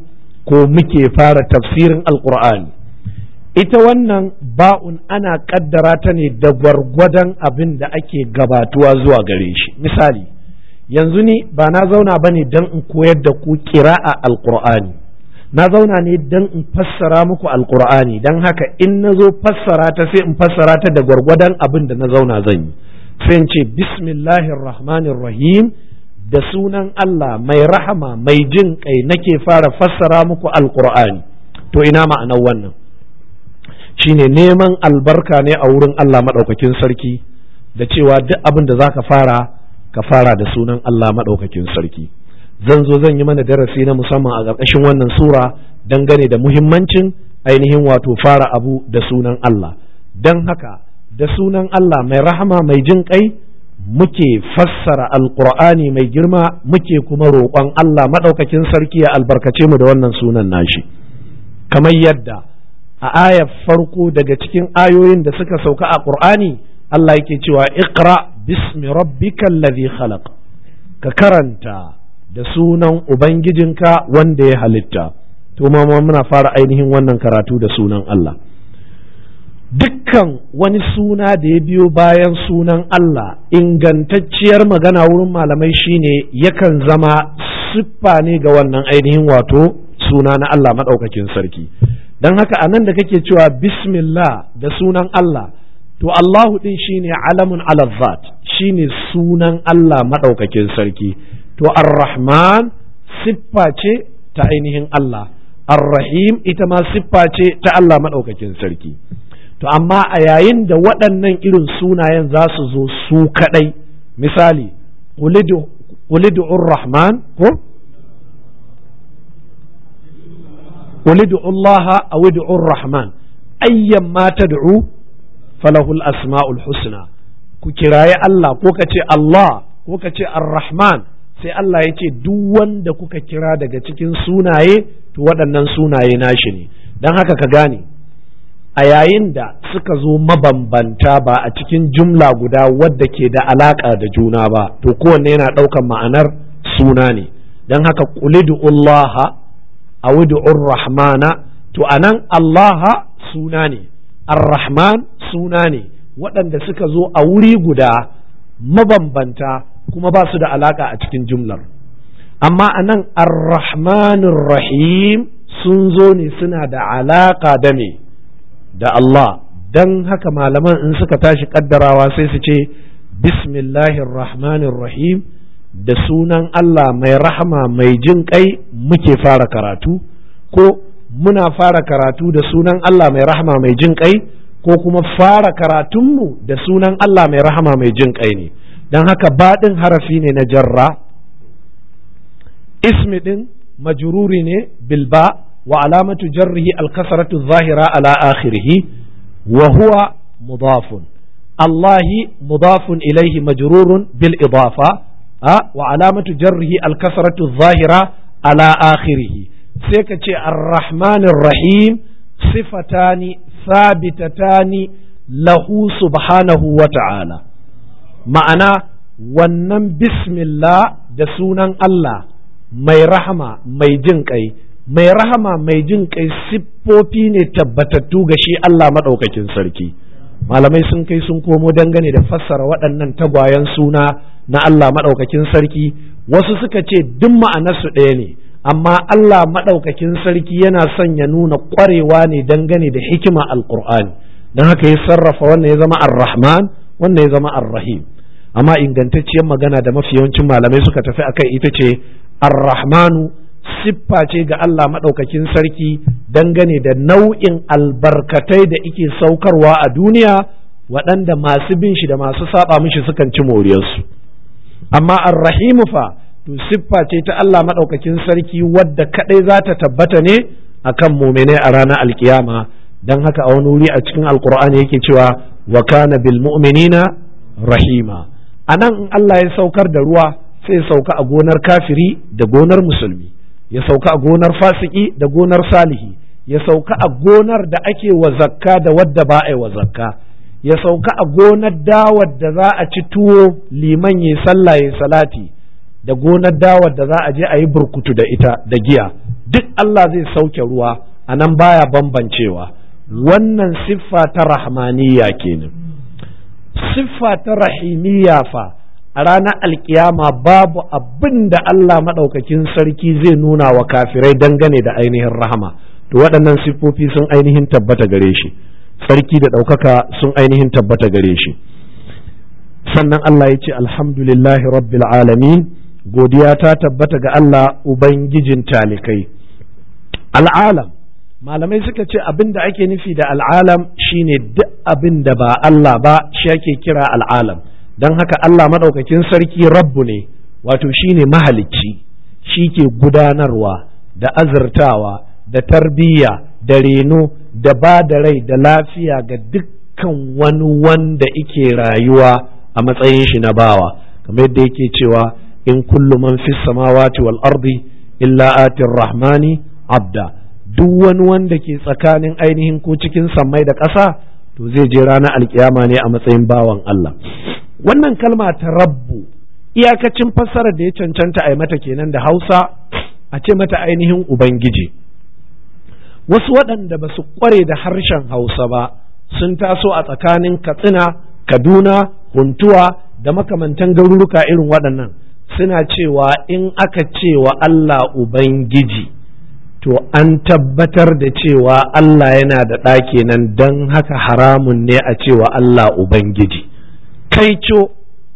S1: ko muke fara tafsirin alkur'ani ita wannan ba'un ana kaddara ta ne da gwargwadon abin da ake gabatuwa zuwa gare shi misali yanzu ni ba na zauna ba ne don in koyar da ku kira'a alkur'ani na zauna ne don in fassara muku alkur'ani don haka in na zo fassara ta sai in fassara ta da gwargwadon abin da na zauna zan yi sai in ce bismillahir rahmanir rahim da sunan Allah mai rahama mai jin kai nake fara fassara muku alkur'ani to ina ma'anar wannan shine neman albarka ne a wurin Allah maɗaukakin sarki da cewa duk abin da za ka fara ka fara da sunan Allah maɗaukakin sarki zan zo zan yi mana darasi na musamman a ƙarƙashin wannan sura dangane da muhimmancin ainihin wato fara abu da sunan Allah don haka da sunan Allah mai rahama mai jin kai muke fassara alƙur'ani mai girma muke kuma roƙon Allah maɗaukakin sarki ya albarkace mu da wannan sunan nashi kamar yadda a ayar farko daga cikin ayoyin da suka sauka a ƙur'ani Allah yake cewa iqra bismi rabbikal ladhi khalaq ka karanta da sunan ubangijinka wanda ya halitta to ma muna fara ainihin wannan karatu da sunan Allah dukkan wani suna da ya biyo bayan sunan Allah ingantacciyar magana wurin malamai shine yakan zama siffa ne ga wannan ainihin wato suna na Allah maɗaukakin sarki don haka a nan da kake cewa bismillah da sunan Allah to Allahu din shine alamun alazzat shine sunan Allah maɗaukakin sarki to ar-rahman siffa ce ta ainihin Allah ar-rahim ita ma siffa ce ta Allah maɗaukakin sarki to amma a yayin da waɗannan irin sunayen za su zo su kaɗai misali ulidu rahman ko ulidu Allah a widu rahman ayyan ma tad'u falahul asma'ul husna ku kiraye Allah ko ka ce Allah ko ka ce ar-rahman sai Allah ya ce duk wanda kuka kira daga cikin sunaye to waɗannan sunaye nashi ne don haka ka gane a yayin da suka zo mabambanta ba a cikin jumla guda wadda ke da alaƙa da juna ba to kowanne yana ɗaukan ma'anar suna ne don haka ƙulidu Allah a rahmana to anan Allah suna ne ar-rahman suna ne waɗanda suka zo a wuri guda mabambanta kuma ba su da alaƙa a cikin jumlar amma anan ar-rahmanir rahim sun zo ne suna da alaƙa da me da Allah don haka malaman in suka tashi kaddarawa sai su ce bismillahir rahmanir rahim da sunan Allah mai rahama mai jin kai muke fara karatu ko muna fara karatu da sunan Allah mai rahama mai jin kai ko kuma fara karatunmu da sunan Allah mai rahama mai jin kai ne don haka baɗin harafi ne na jarra ismi ɗin majururi ne bilba وعلامة جره الكسرة الظاهرة على آخره وهو مضاف الله مضاف إليه مجرور بالإضافة أه؟ وعلامة جره الكسرة الظاهرة على آخره سيكتش الرحمن الرحيم صفتان ثابتتان له سبحانه وتعالى معنى wannan bismillah da sunan Allah mai rahama mai jin kai mai rahama mai jin kai siffofi ne tabbatattu ga shi Allah maɗaukakin sarki malamai sun kai sun komo dangane da fassara waɗannan tagwayen suna na Allah maɗaukakin sarki wasu suka ce duk ma'anarsu ɗaya ne amma Allah maɗaukakin sarki yana son ya nuna ƙwarewa ne dangane da hikima alƙur'ani don haka ya sarrafa wannan ya zama ar-rahman wannan ya zama ar-rahim amma ingantacciyar magana da mafi yawancin malamai suka tafi akai ita ce ar-rahmanu siffa ce ga Allah maɗaukakin sarki dangane da nau'in albarkatai da ike saukarwa a duniya waɗanda masu bin shi da masu saba mishi sukan ci moriyarsu amma arrahimu fa to siffa ce ta Allah maɗaukakin sarki wadda kaɗai za ta tabbata ne akan muminai a ranar alkiyama don haka a wani wuri a cikin alkur'ani yake cewa wa kana bil mu'minina rahima anan in Allah ya saukar da ruwa sai ya sauka a gonar kafiri da gonar musulmi ya sauka a gonar fasiki da gonar salihi ya sauka a gonar da ake wa zakka da wadda ba a yi wa zakka ya sauka a gonar dawar da za a ci tuwo liman ya sallah ya salati da gonar dawar da za a je a yi burkutu da ita da giya duk Allah zai sauke ruwa a nan baya bambancewa wannan siffa ta rahmaniyya kenan siffa ta rahimiyya fa a ranar alkiyama babu abin da Allah maɗaukakin sarki zai nuna wa kafirai dangane da ainihin rahama to waɗannan siffofi sun ainihin tabbata gare shi sarki da ɗaukaka sun ainihin tabbata gare shi sannan Allah ya ce alhamdulillahi rabbil alamin godiya ta tabbata ga Allah ubangijin talikai al'alam malamai suka ce abin da ake nufi da al'alam shine duk abin da ba Allah ba shi ake kira al'alam don haka Allah maɗaukakin sarki rabbu ne wato shine mahalicci shi ke gudanarwa da azurtawa da tarbiyya da reno da ba da rai da lafiya ga dukkan wani wanda ike rayuwa a matsayin shi na bawa kamar yadda yake cewa in kullu man fis samawati wal ardi illa atir rahmani abda duk wani wanda ke tsakanin ainihin ko cikin sammai da ƙasa to zai je ranar alkiyama ne a matsayin bawan Allah wannan kalma ta rabbu iyakacin fassarar da ya cancanta a yi mata kenan da hausa a ce mata ainihin ubangiji wasu waɗanda ba su ƙware da harshen hausa ba sun taso a tsakanin katsina kaduna huntuwa da makamantan garuruka irin waɗannan suna cewa in aka cewa Allah ubangiji to an tabbatar da cewa Allah yana da ɗaki nan don haka haramun ne a cewa Allah ubangiji kaico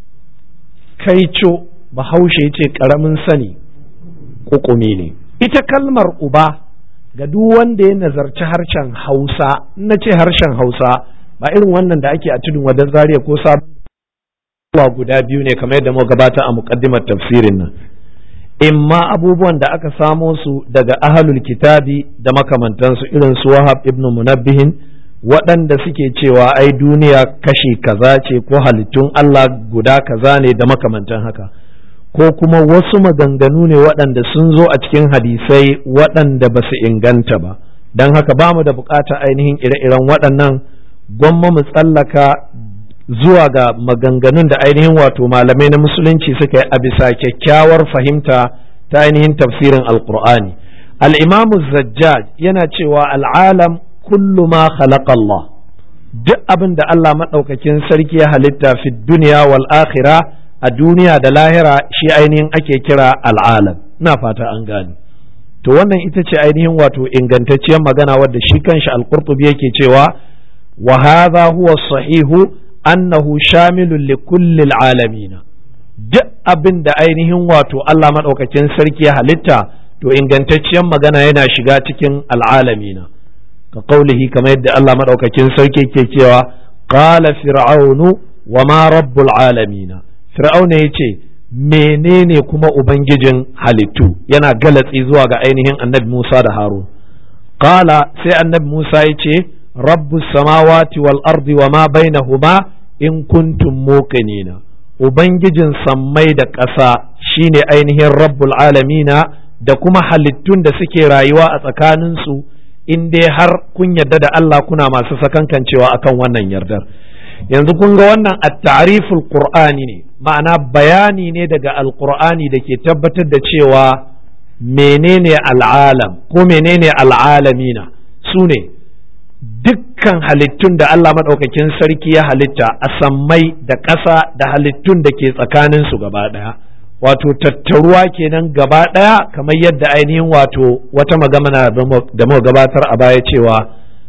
S1: kaico bahaushe ce ƙaramin sani ƙuƙumi ne ita kalmar uba ga duk wanda ya nazarci harshen hausa na ce harshen hausa ba irin wannan da ake a tudun wadan zaria ko sabon guda biyu ne kamar yadda muka gabata a muƙaddimar tafsirin nan imma abubuwan da aka samo su daga ahalul kitabi da makamantansu irin su wahab ibn munabbihin waɗanda suke cewa ai duniya kashi kaza ce ko halittun Allah guda kaza ne da makamantan haka ko kuma wasu maganganu ne waɗanda sun zo a cikin hadisai waɗanda ba su inganta ba don haka ba mu da buƙatar ainihin ire-iren waɗannan gwamma mu tsallaka zuwa ga maganganun da ainihin wato malamai na musulunci suka yi a bisa kyakkyawar fahimta ta ainihin tafsirin alkur'ani al'imamu zajjaj yana cewa al'alam kullu ma khalaqa Allah duk abin da Allah maɗaukakin sarki ya halitta fi duniya wal akhira a duniya da lahira shi ainihin ake kira al'alam ina fata an gane to wannan ita ce ainihin wato ingantacciyar magana wadda shi kanshi al-qurtubi yake cewa wa hadha huwa sahihu annahu shamilun li kullil alamina duk abin da ainihin wato Allah maɗaukakin sarki ya halitta to ingantacciyar magana yana shiga cikin al'alamina ka kaulihi kamar yadda Allah maɗaukakin sarki ke cewa qala fir'aunu wa ma rabbul alamina fir'auna yace menene kuma ubangijin halittu yana galatsi zuwa ga ainihin annabi Musa da Harun qala sai annabi Musa yace rabbus samawati wal ardi wa ma bainahuma in kuntum muqinina ubangijin sammai da ƙasa shine ainihin rabbul alamina da kuma halittun da suke rayuwa a tsakaninsu in dai har kun yarda da Allah kuna masu sakankancewa akan wannan yardar yanzu kun ga wannan at-ta'riful qur'ani ne ma'ana bayani ne daga alqur'ani da ke tabbatar da cewa menene al'alam ko menene al'alamina su ne dukkan halittun da Allah maɗaukakin sarki ya halitta a sammai da ƙasa da halittun da ke tsakaninsu gaba ɗaya wato tattaruwa kenan gaba ɗaya kamar yadda ainihin wato wata magana da muka gabatar a baya cewa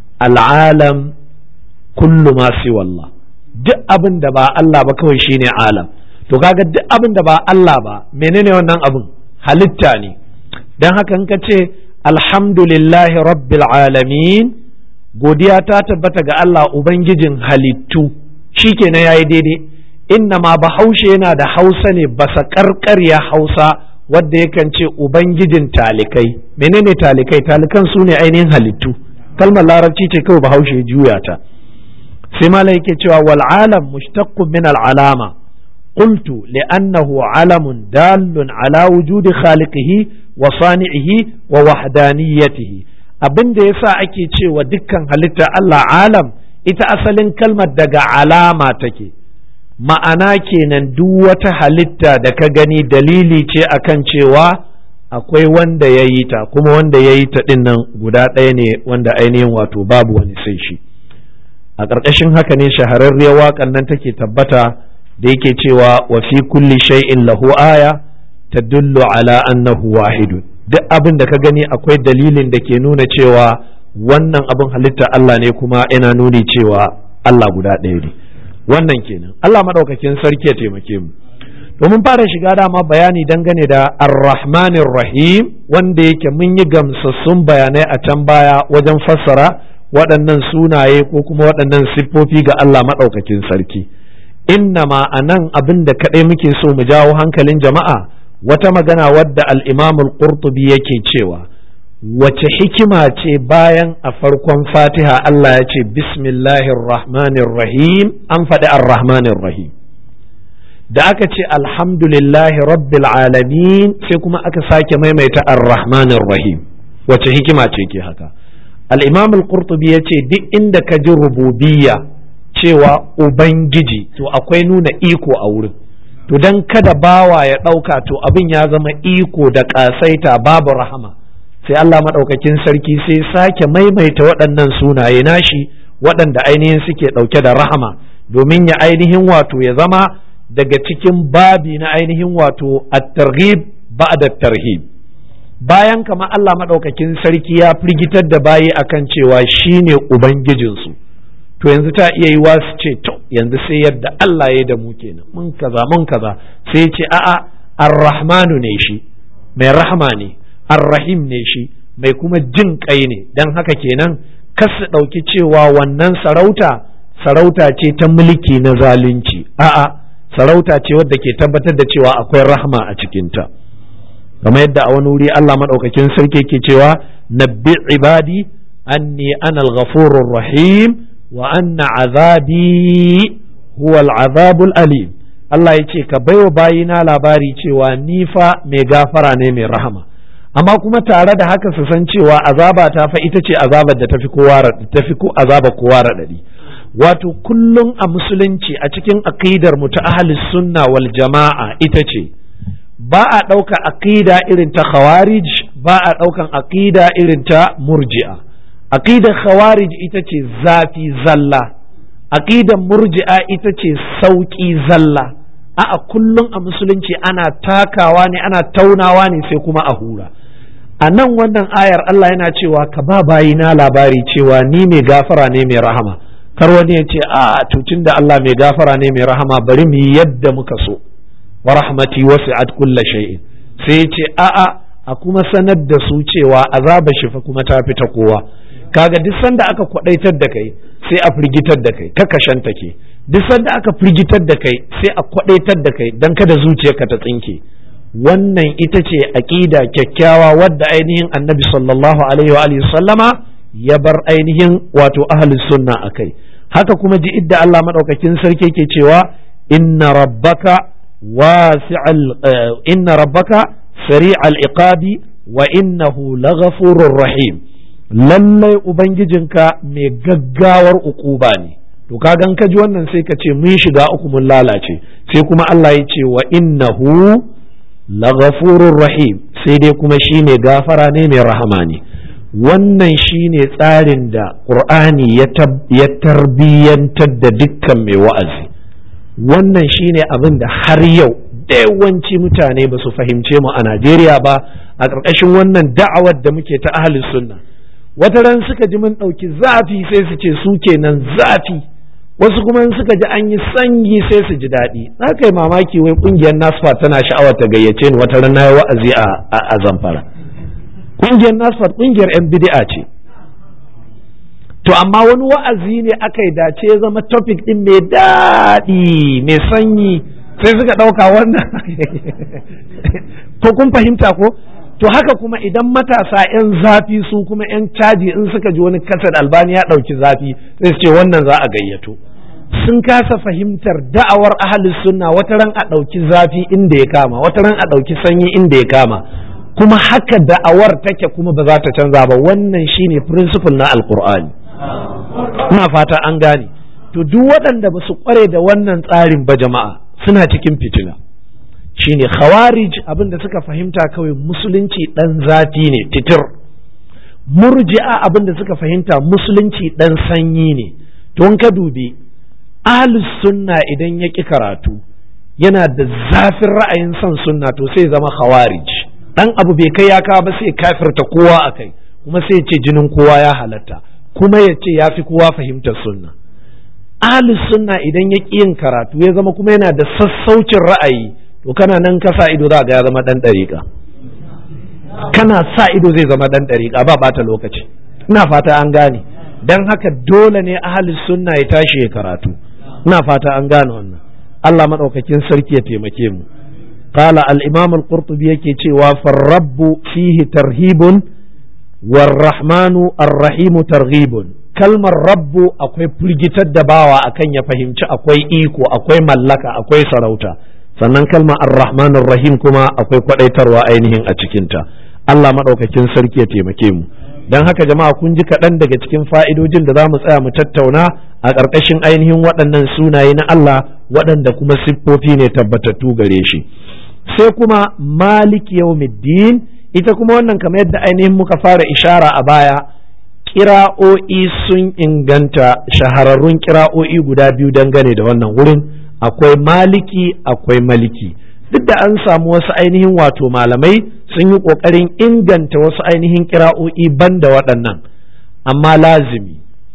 S1: al'alam kullu ma wallah duk abin da ba Allah ba kawai shine alam to kaga duk abin da ba Allah ba menene wannan abin halitta ne don haka in ka ce alhamdulillahi rabbil alamin godiya ta tabbata ga Allah Ubangijin halittu shi kenan ya yi daidai inna ma bahaushe yana da hausa ne basa karkarya hausa wadda yakan ce Ubangijin talikai menene talikai talikan su ne ainihin halittu kalmar larabci ce kawai bahaushe juya ta sai mala yake cewa wal alam mushtaqqun min al alama qultu li'annahu alamun dallun ala wujudi khaliqihi wa sani'ihi wa wahdaniyatihi abin da yasa ake cewa dukkan halitta Allah alam ita asalin kalmar daga alama take ma'ana kenan duk wata halitta da ka gani dalili ce akan cewa akwai wanda ya yi ta kuma wanda ya yi ta ɗin nan guda ɗaya ne wanda ainihin wato babu wani sai shi a ƙarƙashin haka ne shahararriyar waƙan nan take tabbata da yake cewa wa fi kulli shay'in lahu aya tadullu ala annahu wahidun duk abin da ka gani akwai dalilin da ke nuna cewa wannan abin halitta Allah ne kuma yana nuni cewa Allah guda ɗaya ne wannan kenan Allah maɗaukakin sarki ya taimake mu domin fara shiga dama bayani dangane da ar-rahmanir rahim wanda yake mun yi gamsassun bayanai a can baya wajen fassara waɗannan sunaye ko kuma waɗannan siffofi ga Allah maɗaukakin sarki innama a nan abin da kaɗai muke so mu jawo hankalin jama'a wata magana wadda al-imamul qurtubi yake cewa wace hikima ce bayan a farkon fatiha Allah ya ce bismillahir rahmanir rahim an faɗi ar-rahmanir rahim da aka ce alhamdulillahi rabbil alamin sai kuma aka sake maimaita ar-rahmanir rahim wace hikima ce ke haka al-imam al-qurtubi ya ce duk inda ka ji rububiyya cewa ubangiji to akwai nuna iko a wurin to dan kada bawa ya ɗauka to abin ya zama iko da ƙasaita babu rahama sai Allah maɗaukakin sarki sai sake maimaita waɗannan sunaye nashi waɗanda ainihin suke ɗauke da rahama domin ya ainihin wato ya zama daga cikin babi na ainihin wato at-targhib ba'da tarhib bayan kama Allah maɗaukakin sarki ya firgitar da bayi akan cewa shine ubangijinsu to yanzu ta iya yi su ce to yanzu sai yadda Allah ya da mu kenan mun kaza mun kaza sai ce a'a ar-rahmanu ne shi mai rahama ne ar-rahim ne shi mai kuma jin kai ne dan haka kenan kas su ɗauki cewa wannan sarauta sarauta ce ta mulki na zalunci a'a sarauta ce wadda ke tabbatar da cewa akwai rahma a cikinta kamar yadda a wani wuri Allah maɗaukakin sarki ke cewa nabbi ibadi anni ana al-ghafurur rahim wa anna azabi huwa al-azabul alim Allah ya ce ka baiwa bayina labari cewa ni fa mai gafara ne mai rahama amma kuma tare da haka su san cewa azaba ta fa ita ce azabar da tafi kowa tafi ko azaba kowa radadi wato kullum a musulunci a cikin aqidar mu ta ahlus sunna wal jama'a ita ce ba a ɗauka aqida irin ta khawarij ba a ɗaukan aqida irin ta murji'a aqidar khawarij ita ce zafi zalla aqidar murji'a ita ce sauki zalla a'a kullum a musulunci ana takawa ne ana taunawa ne sai kuma a hura a nan wannan ayar Allah yana cewa ka ba bayina labari cewa ni mai gafara ne mai rahama kar wani ya ce a tutun da Allah mai gafara ne mai rahama bari mu yi yadda muka so wa rahmati wasi'at kulla shay'in sai ya ce a a a kuma sanar da su cewa azaba shi fa kuma ta fita kowa kaga duk sanda aka kwadaitar da kai sai a firgitar da kai ka kashanta ke duk sanda aka firgitar da kai sai a kwadaitar da kai dan kada zuciyarka ta tsinke wannan ita ce aƙida kyakkyawa wadda ainihin annabi sallallahu alaihi wa alihi sallama ya bar ainihin wato ahlus sunna akai haka kuma ji idda Allah madaukakin sarki ke cewa inna rabbaka wasi'al inna rabbaka sari'al iqabi wa innahu laghafurur rahim lallai ubangijinka mai gaggawar ukuba ne to kagan ka ji wannan sai ka ce mun shiga uku mun lalace sai kuma Allah ya ce wa innahu laghafurur rahim sai dai kuma shine gafara ne mai rahama ne wannan shine tsarin da qur'ani ya tarbiyyantar da dukkan mai wa'azi wannan shine abin da har yau yawanci mutane ba su fahimce mu a Najeriya ba a ƙarƙashin wannan da'awar da muke ta ahli sunna wata ran suka ji mun ɗauki zafi sai su ce su kenan zafi wasu kuma in suka ji an yi sanyi sai su ji daɗi za ka yi mamaki wai ƙungiyar nasfa tana sha'awar ta gayyace ni wata rana ya wa'azi a zamfara ƙungiyar nasfa ƙungiyar yan bid'a ce to amma wani wa'azi ne aka yi dace ya zama topic ɗin mai daɗi mai sanyi sai suka ɗauka wannan ko kun fahimta ko to haka kuma idan matasa 'yan zafi su kuma 'yan caji in suka ji wani kasar albani ya ɗauki zafi sai su ce wannan za a gayyato sun kasa fahimtar da'awar ahalus sunna wata ran a ɗauki zafi inda ya kama wata ran a ɗauki sanyi inda ya kama kuma haka da'awar take kuma ba za ta canza ba wannan shine principle na alkur'ani ina fata an gane to duk waɗanda ba su kware da wannan tsarin ba jama'a suna cikin fitina shine khawarij abin da suka fahimta kawai musulunci dan zafi ne titir murji'a abin da suka fahimta musulunci dan sanyi ne to ka dubi ahlus sunna idan ya ƙi karatu yana da zafin ra'ayin son sunna to sai zama khawarij dan abu bai kai ya kawo ba sai kafirta kowa a kai kuma sai ce jinin kowa ya halatta kuma ya ce ya fi kowa fahimtar sunna ahlus sunna idan ya ƙi yin karatu ya zama kuma yana da sassaucin ra'ayi to kana nan ka sa ido za ga ya zama dan ɗariƙa kana sa ido zai zama dan ɗariƙa ba bata lokaci ina fata an gane dan haka dole ne ahlus sunna ya tashi ya karatu ina fata an gane wannan Allah madaukakin sarki ya taimake mu qala al-imam al-qurtubi yake cewa farrabbu fihi tarhibun warrahmanu ar-rahimu targhibun kalmar rabbu akwai firgitar da bawa akan ya fahimci akwai iko akwai mallaka akwai sarauta sannan kalmar ar-rahman rahim kuma akwai kwadaitarwa ainihin a cikinta Allah madaukakin sarki ya taimake mu don haka jama'a kun ji kaɗan daga cikin fa'idojin da za mu tsaya mu tattauna a ƙarƙashin ainihin waɗannan sunaye na Allah waɗanda kuma siffofi ne tabbatattu gare shi sai kuma malik yawmiddin ita kuma wannan kamar yadda ainihin muka fara ishara a baya kira'o'i sun inganta shahararrun kira'o'i guda biyu dangane da wannan wurin akwai maliki akwai maliki duk da an samu wasu ainihin wato malamai sun yi ƙoƙarin inganta wasu ainihin kira'o'i banda waɗannan amma lazimi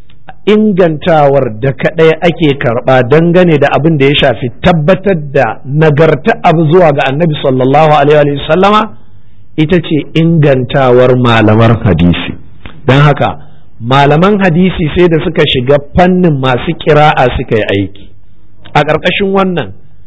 S1: ingantawar da kaɗai ake karɓa dangane da abin da ya shafi tabbatar da nagarta abu zuwa ga annabi sallallahu alaihi sallama ita ce ingantawar malaman hadisi don haka malaman hadisi sai da suka shiga fannin masu kira'a suka yi aiki a ƙarƙashin wannan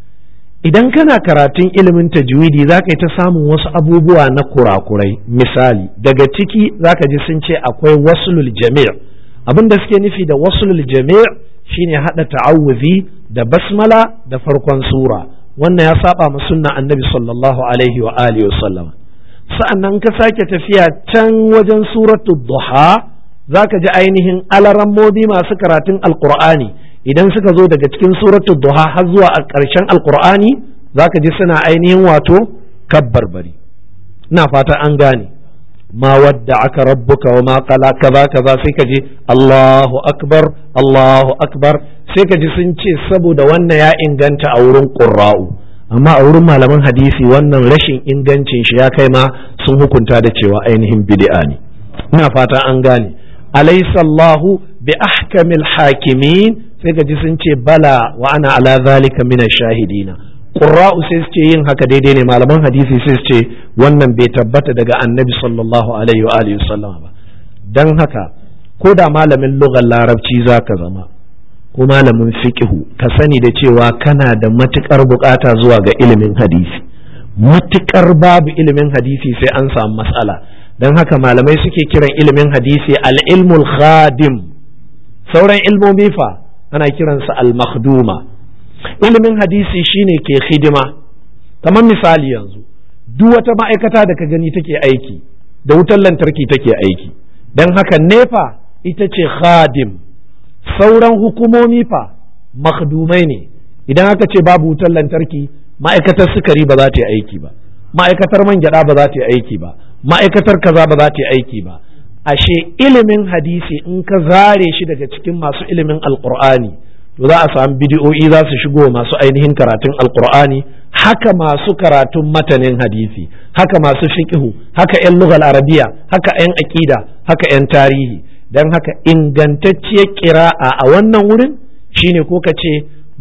S1: idan kana karatun ilimin tajwidi za ka yi ta samun wasu abubuwa na kurakurai misali daga ciki za ka ji sun ce akwai wasulul jami' abin da suke nufi da wasulul jami' shine haɗa ta'awuzi da basmala da farkon sura wannan ya saba ma sunna annabi sallallahu alaihi wa alihi wa sa'annan ka sake tafiya can wajen suratu duha za ka ji ainihin alarammobi masu karatun alqur'ani idan suka zo daga cikin suratu duha har zuwa a ƙarshen alkur'ani za ka ji suna ainihin wato kabbarbari ina fata an gane ma wadda aka rabbuka wa ma qala kaza kaza sai ka ji Allahu akbar Allahu akbar sai ka ji sun ce saboda wannan ya inganta a wurin qurra'u amma a wurin malaman hadisi wannan rashin ingancin shi ya kai ma sun hukunta da cewa ainihin bid'a ne ina fata an gane alaysa Allahu bi ahkamil hakimin sai ka ji sun ce bala wa ana ala zalika min shahidina qurra'u sai su ce yin haka daidai ne malaman hadisi sai su ce wannan bai tabbata daga annabi sallallahu alaihi wa alihi sallam ba dan haka ko da malamin lugar larabci zaka zama ko malamin fiqhu ka sani da cewa kana da matukar bukata zuwa ga ilimin hadisi matukar babu ilimin hadisi sai an samu matsala dan haka malamai suke kiran ilimin hadisi al-ilmul khadim sauran ilmomi fa ana kiransa al-makhduma ilimin hadisi shine ke hidima kamar misali yanzu duk wata ma'aikata da ka gani take aiki da wutar lantarki take aiki don haka nefa ita ce khadim sauran hukumomi fa makhdumai ne idan aka ce babu wutar lantarki ma'aikatar sukari ba za ta yi aiki ba ma'aikatar man gyada ba za ta yi aiki ba ma'aikatar kaza ba za ta yi aiki ba ashe ilimin hadisi in ka zare shi daga cikin masu ilimin alkur'ani to za a samu bidiyo'i za su shigo masu ainihin karatun alkur'ani haka masu karatun matanin hadisi haka masu fiqhu haka 'yan lugal arabiya haka 'yan aƙida haka 'yan tarihi don haka ingantacciyar ƙira'a a wannan wurin shine ko ka ce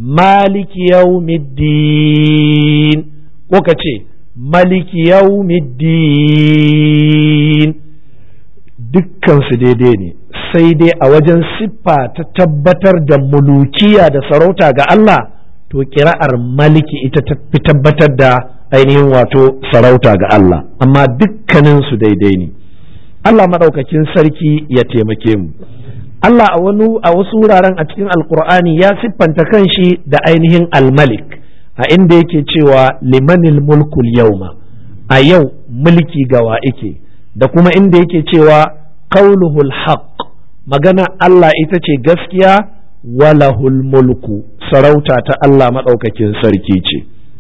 S1: maliki yaumiddin ko ka ce maliki yaumiddin dukkansu daidai ne sai dai a wajen siffa ta tabbatar da mulukiya da sarauta ga Allah to kira'ar maliki ita ta fi tabbatar da ainihin wato sarauta ga Allah amma dukkaninsu daidai ne Allah maɗaukakin sarki ya taimake mu Allah a wani a wasu wuraren a cikin alkur'ani ya siffanta kanshi da ainihin almalik a inda yake cewa limanil mulkul yauma a yau mulki gawa ike da kuma inda yake cewa qauluhul haqq magana Allah ita ce gaskiya walahul mulku sarauta ta Allah maɗaukakin sarki ce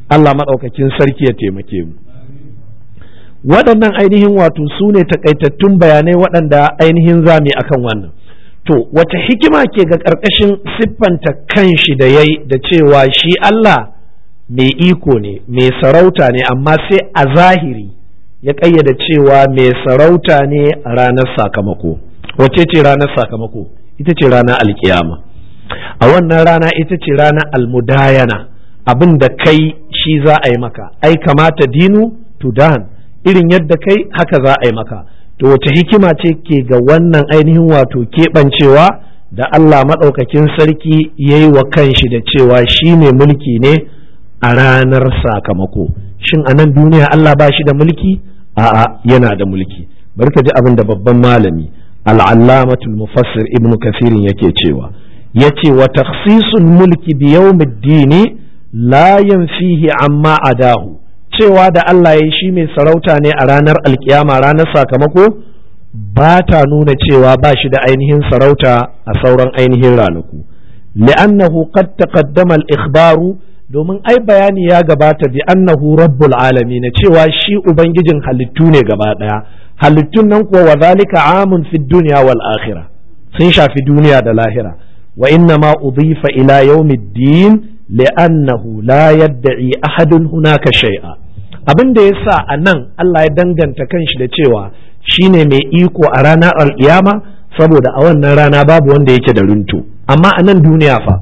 S1: Allah maɗaukakin sarki ya taimake mu waɗannan ainihin wato su ne takaitattun bayanai waɗanda ainihin zami akan wannan to wace hikima ke ga ƙarƙashin siffanta kanshi da yayi da cewa shi Allah mai iko ne mai sarauta ne amma sai a zahiri ya ƙayyada cewa mai sarauta ne a ranar sakamako wace ce ranar sakamako ita ce ranar alkiyama a wannan rana ita ce ranar almudayana abin da kai shi za a yi maka ai kamata dinu tudan irin yadda kai haka za a yi maka to wace hikima ce ke ga wannan ainihin wato keɓancewa da Allah maɗaukakin sarki ya yi wa kanshi da cewa shi ne mulki ne a ranar sakamako shin a nan duniya Allah ba shi da mulki a'a yana da mulki bari ka ji abin da babban malami al'allamatul mufassir ibn kasirin yake cewa ya ce wa takhsisul mulki bi yawmiddini la yanfihi amma adahu cewa da Allah ya yi shi mai sarauta ne a ranar alkiyama ranar sakamako ba ta nuna cewa ba shi da ainihin sarauta a sauran ainihin ranaku li'annahu qad taqaddama al-ikhbaru domin ai bayani ya gabata bi annahu rabbul alamin cewa shi ubangijin halittu ne gaba daya halittun nan kuwa wa zalika amun fi dunya wal akhirah sun shafi duniya da lahira wa inna ma udifa ila yawmiddin li'annahu la yadda'i ahadun hunaka shay'a abin da yasa a nan Allah ya danganta kanshi da cewa shine mai iko a ranar alkiyama saboda a wannan rana babu wanda yake da runtu amma a nan duniya fa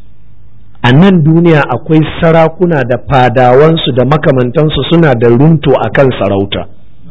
S1: a nan duniya akwai sarakuna da fadawansu da makamantansu suna da runto a kan sarauta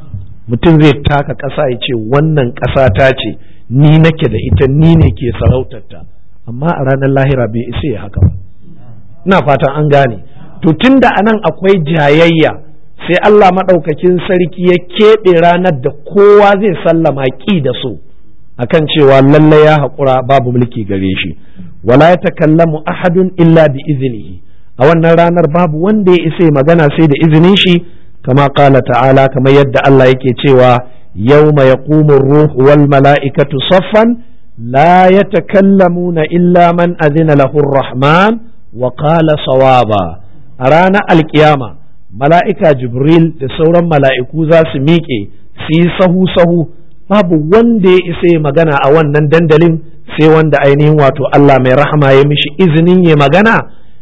S1: mutum zai taka ƙasa ya ce wannan ƙasa ta ce ni nake da ita ni ne ke sarautarta amma a ranar lahira bai isa ya haka ba ina fatan an gane to tunda anan akwai jayayya sai Allah maɗaukakin sarki ya keɓe ranar da kowa zai sallama ƙi da so akan cewa lalle ya haƙura babu mulki gare shi wala ya takallamu ahadun illa bi iznihi a wannan ranar babu wanda ya isa magana sai da izinin shi kama qala ta'ala kamar yadda Allah yake cewa yawma yaqumu ruhu wal mala'ikatu saffan la yatakallamuna illa man azina lahu rahman wa qala sawaba a ranar alkiyama mala'ika jibril da sauran mala'iku za su miƙe su yi sahu-sahu babu wanda ya isa magana a wannan dandalin sai wanda ainihin wato Allah mai rahama ya mishi izinin ya magana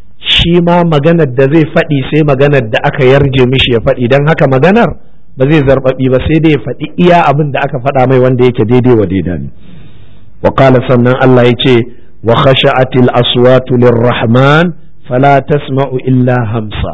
S1: shi ma maganar da zai faɗi sai maganar da aka yarje mishi ya faɗi don haka maganar ba zai zarbaɓi ba sai dai ya faɗi iya abin da aka faɗa mai wanda yake daidai wa daida ne wa sannan Allah ya ce wa khasha'atil aswatu lirrahman fala tasma'u illa hamsa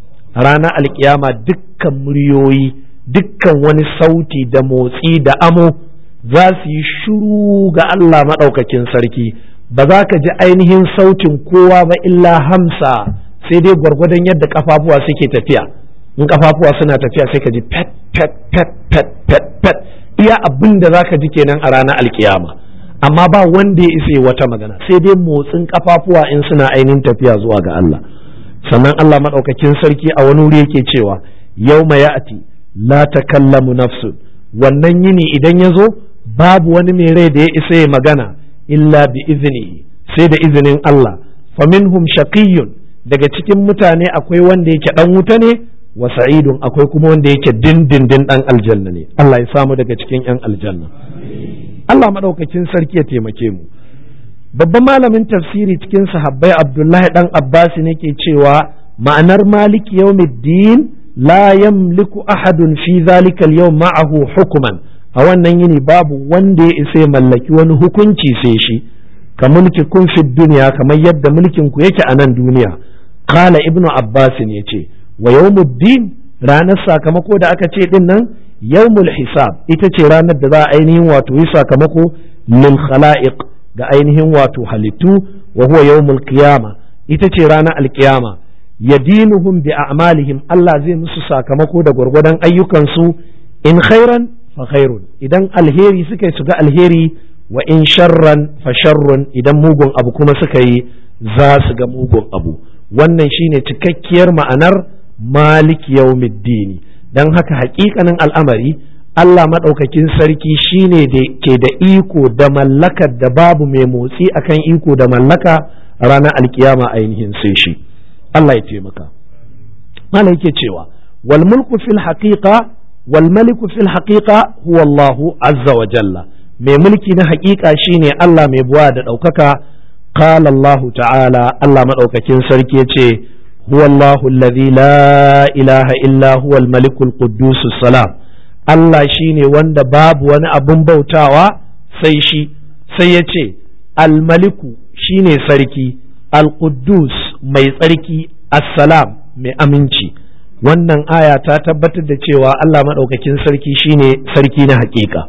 S1: a ranar alkiyama dukkan muryoyi dukkan wani sauti da motsi da amo za su yi shuru ga Allah maɗaukakin sarki ba za ka ji ainihin sautin kowa ba illa hamsa sai dai gwargwadon yadda kafafuwa suke tafiya in kafafuwa suna tafiya sai ka ji pet pet pet pet pet pet iya abin da za ka ji kenan a ranar alkiyama amma ba wanda ya isa wata magana sai dai motsin kafafuwa in suna ainihin tafiya zuwa ga Allah sannan Allah maɗaukakin sarki a wani wuri yake cewa yau ma ya'ati la takallamu nafsun wannan yini idan ya zo babu wani mai rai da ya isa ya magana illa bi izini sai da izinin Allah faminhum shaqiyyun daga cikin mutane akwai wanda yake dan wuta ne wa sa'idun akwai kuma wanda yake dindindin dan aljanna ne Allah ya samu daga cikin yan aljanna Allah maɗaukakin sarki ya taimake mu babban malamin tafsiri cikin sahabbai abdullahi dan abbas ne ke cewa ma'anar maliki yawmiddin la yamliku ahadun fi zalika al-yawm ma'ahu hukuman a wannan yini babu wanda ya isa mallaki wani hukunci sai shi ka mulki kun fi duniya kamar yadda mulkin ku yake a nan duniya qala ibnu abbas ne ce wa yawmuddin ranar sakamako da aka ce din nan yawmul hisab ita ce ranar da za a ainihin wato yi sakamako lil khala'iq ga ainihin wato halittu wa huwa yawmul qiyama ita ce ranar alkiyama yadinuhum bi a'malihim Allah zai musu sakamako da gwargwadon ayyukansu in khairan fa khairun idan alheri suka yi su ga alheri wa in sharran fa sharrun idan mugun abu kuma suka yi za su ga mugun abu wannan shine cikakkiyar ma'anar malik yawmiddini dan haka hakikanin al'amari Allah maɗaukakin sarki shine da ke da iko da mallakar da babu mai motsi akan iko da mallaka ranar alkiyama ainihin sai shi Allah ya taimaka malai yake cewa wal mulku fil haqiqa wal maliku fil haqiqa huwa Allah azza wa jalla mai mulki na haƙiƙa shine Allah mai buwa da ɗaukaka qala Allah ta'ala Allah madaukakin sarki yace huwa Allah alladhi la ilaha illa huwa al malikul quddus salam Allah shine wanda babu wani abun bautawa sai shi sai yace al maliku shine sarki al quddus mai tsarki assalam mai aminci wannan aya ta tabbatar da cewa Allah maɗaukakin sarki shine sarki na haƙiƙa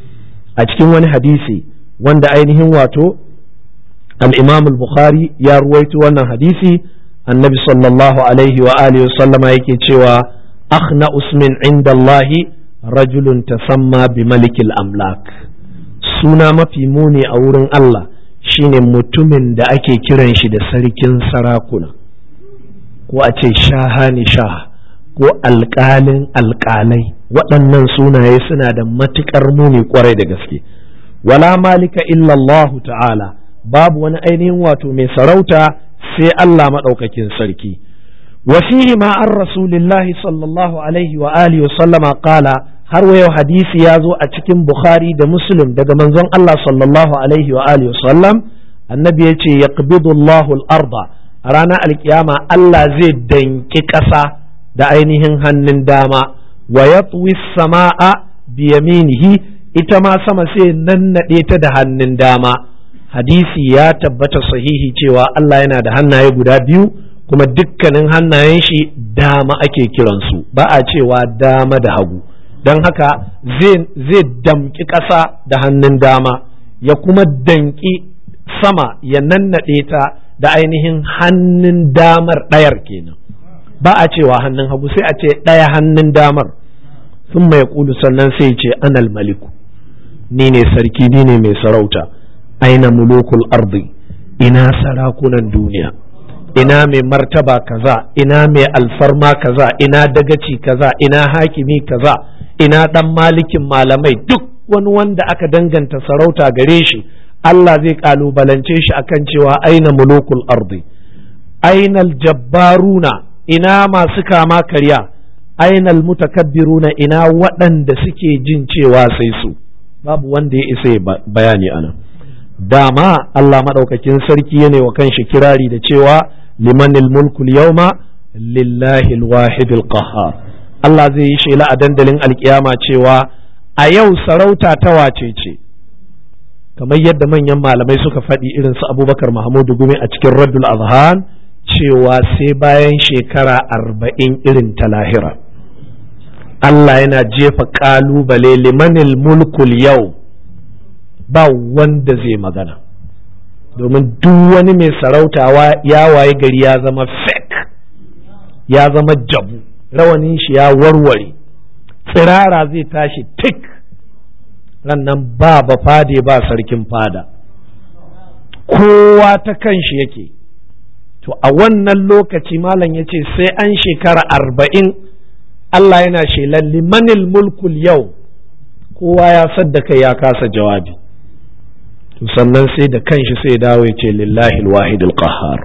S1: a cikin wani hadisi wanda ainihin wato al-imam al-bukhari ya ruwaito wannan hadisi annabi sallallahu alaihi wa alihi sallama yake cewa akhna usmin inda Allahi rajulun tasamma bi malikil amlak suna mafi muni a wurin Allah shine mutumin da ake kiran shi da sarkin sarakuna ko a ce shahani shah ko alƙalin alƙalai waɗannan sunaye suna da matuƙar muni ƙwarai da gaske wala malika illallahu ta'ala babu wani ainihin wato mai sarauta sai Allah maɗaukakin sarki wasihi ma an rasulillahi sallallahu alaihi wa alihi wa sallama qala har wayo hadisi ya zo a cikin bukhari da muslim daga manzon Allah sallallahu alaihi wa alihi wa sallam annabi ya ce yaqbidu Allahu al-arda a ranar alkiyama Allah zai danki ƙasa da ainihin hannun dama wa ya sama'a biyaminihi ita ma sama sai nannaɗe ta da hannun dama hadisi ya tabbata sahihi cewa Allah yana da hannaye guda biyu kuma dukkanin hannayen shi dama ake kiransu ba a cewa dama da hagu don haka zai damƙi ƙasa da hannun dama ya kuma danƙi sama ya nannaɗe ta da ainihin hannun damar ɗayar kenan ba a cewa hannun hagu sai a ce ɗaya hannun damar sun mai kulu sannan sai ce anal maliku ni ne sarki ni ne mai sarauta aina mulukul ardi ina sarakunan duniya ina mai martaba kaza ina mai alfarma kaza ina dagaci kaza ina hakimi kaza ina dan malikin malamai duk wani wanda aka danganta sarauta gare shi Allah zai kalubalance shi akan cewa aina mulukul ardi aina aljabbaruna ina masu kama karya ainal mutakabbiruna ina waɗanda suke jin cewa sai su babu wanda ya isa bayani ana dama Allah maɗaukakin sarki yana wa kanshi kirari da cewa limanil mulkul yauma lillahi alwahidil qahhar Allah zai yi shela a dandalin alkiyama cewa a yau sarauta ta wace ce kamar yadda manyan malamai suka faɗi irin su abubakar mahamudu gumi a cikin raddul azhan cewa sai bayan shekara arba'in irin ta lahira Allah yana jefa ƙalubale limanil mulkul yau ba wanda zai magana domin duk wani mai sarauta ya waye gari ya zama fake ya zama jabu rawanin shi ya warware tsirara zai tashi tik rannan ba ba fade ba sarkin fada kowa ta kan shi yake to a wannan lokaci malam ya ce sai an shekara arba'in Allah yana shelan limanil mulkul yau kowa ya sadda kai ya kasa jawabi to sannan sai da kanshi sai dawo ya ce lillahi alwahidul qahhar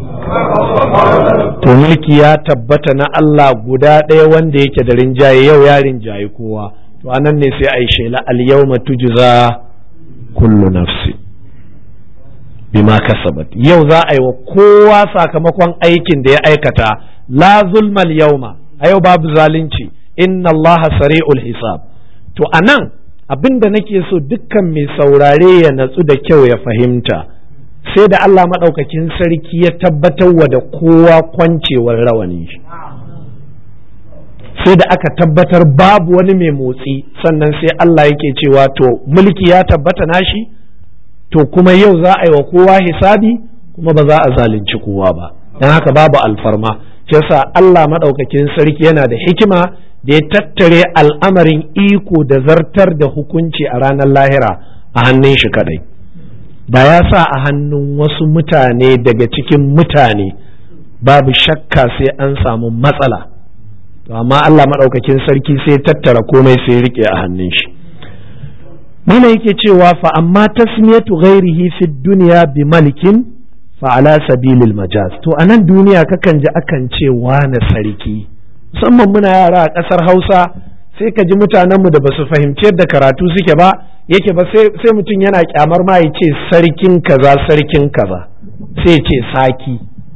S1: to mulki ya tabbata na Allah guda ɗaya wanda yake da rinjaye yau ya rinjaye kowa to anan ne sai a yi shela al yawma tujza kullu nafsi bima kasabat yau za a yi wa kowa sakamakon aikin da ya aikata la zulmal yauma a yau babu zalunci inna allaha sari'ul hisab to anan abin da nake so dukkan mai saurare ya natsu da kyau ya fahimta sai da Allah maɗaukakin sarki ya tabbatar wa da kowa kwancewar rawani shi sai da aka tabbatar babu wani mai motsi sannan sai Allah yake cewa to mulki ya tabbata nashi to kuma yau za a yi wa kowa hisabi kuma ba za a zalunci kowa ba don haka babu alfarma yasa Allah maɗaukakin sarki yana da hikima da ya tattare al'amarin iko da zartar da hukunci a ranar lahira a hannun shi kadai da ya sa a hannun wasu mutane daga cikin mutane babu shakka sai an samu matsala to amma Allah maɗaukakin sarki sai tattara komai sai rike a hannun shi mana yake cewa fa amma tasmiyatu ghairihi fi dunya bi malikin fa ala sabilil majaz to a nan duniya kakan ji akan ce wane sarki musamman muna yara a ƙasar hausa sai ka ji mutanenmu da ba su fahimci yadda karatu suke ba yake ba sai mutum yana kyamar ma ya ce sarkin kaza sarkin kaza sai ce saki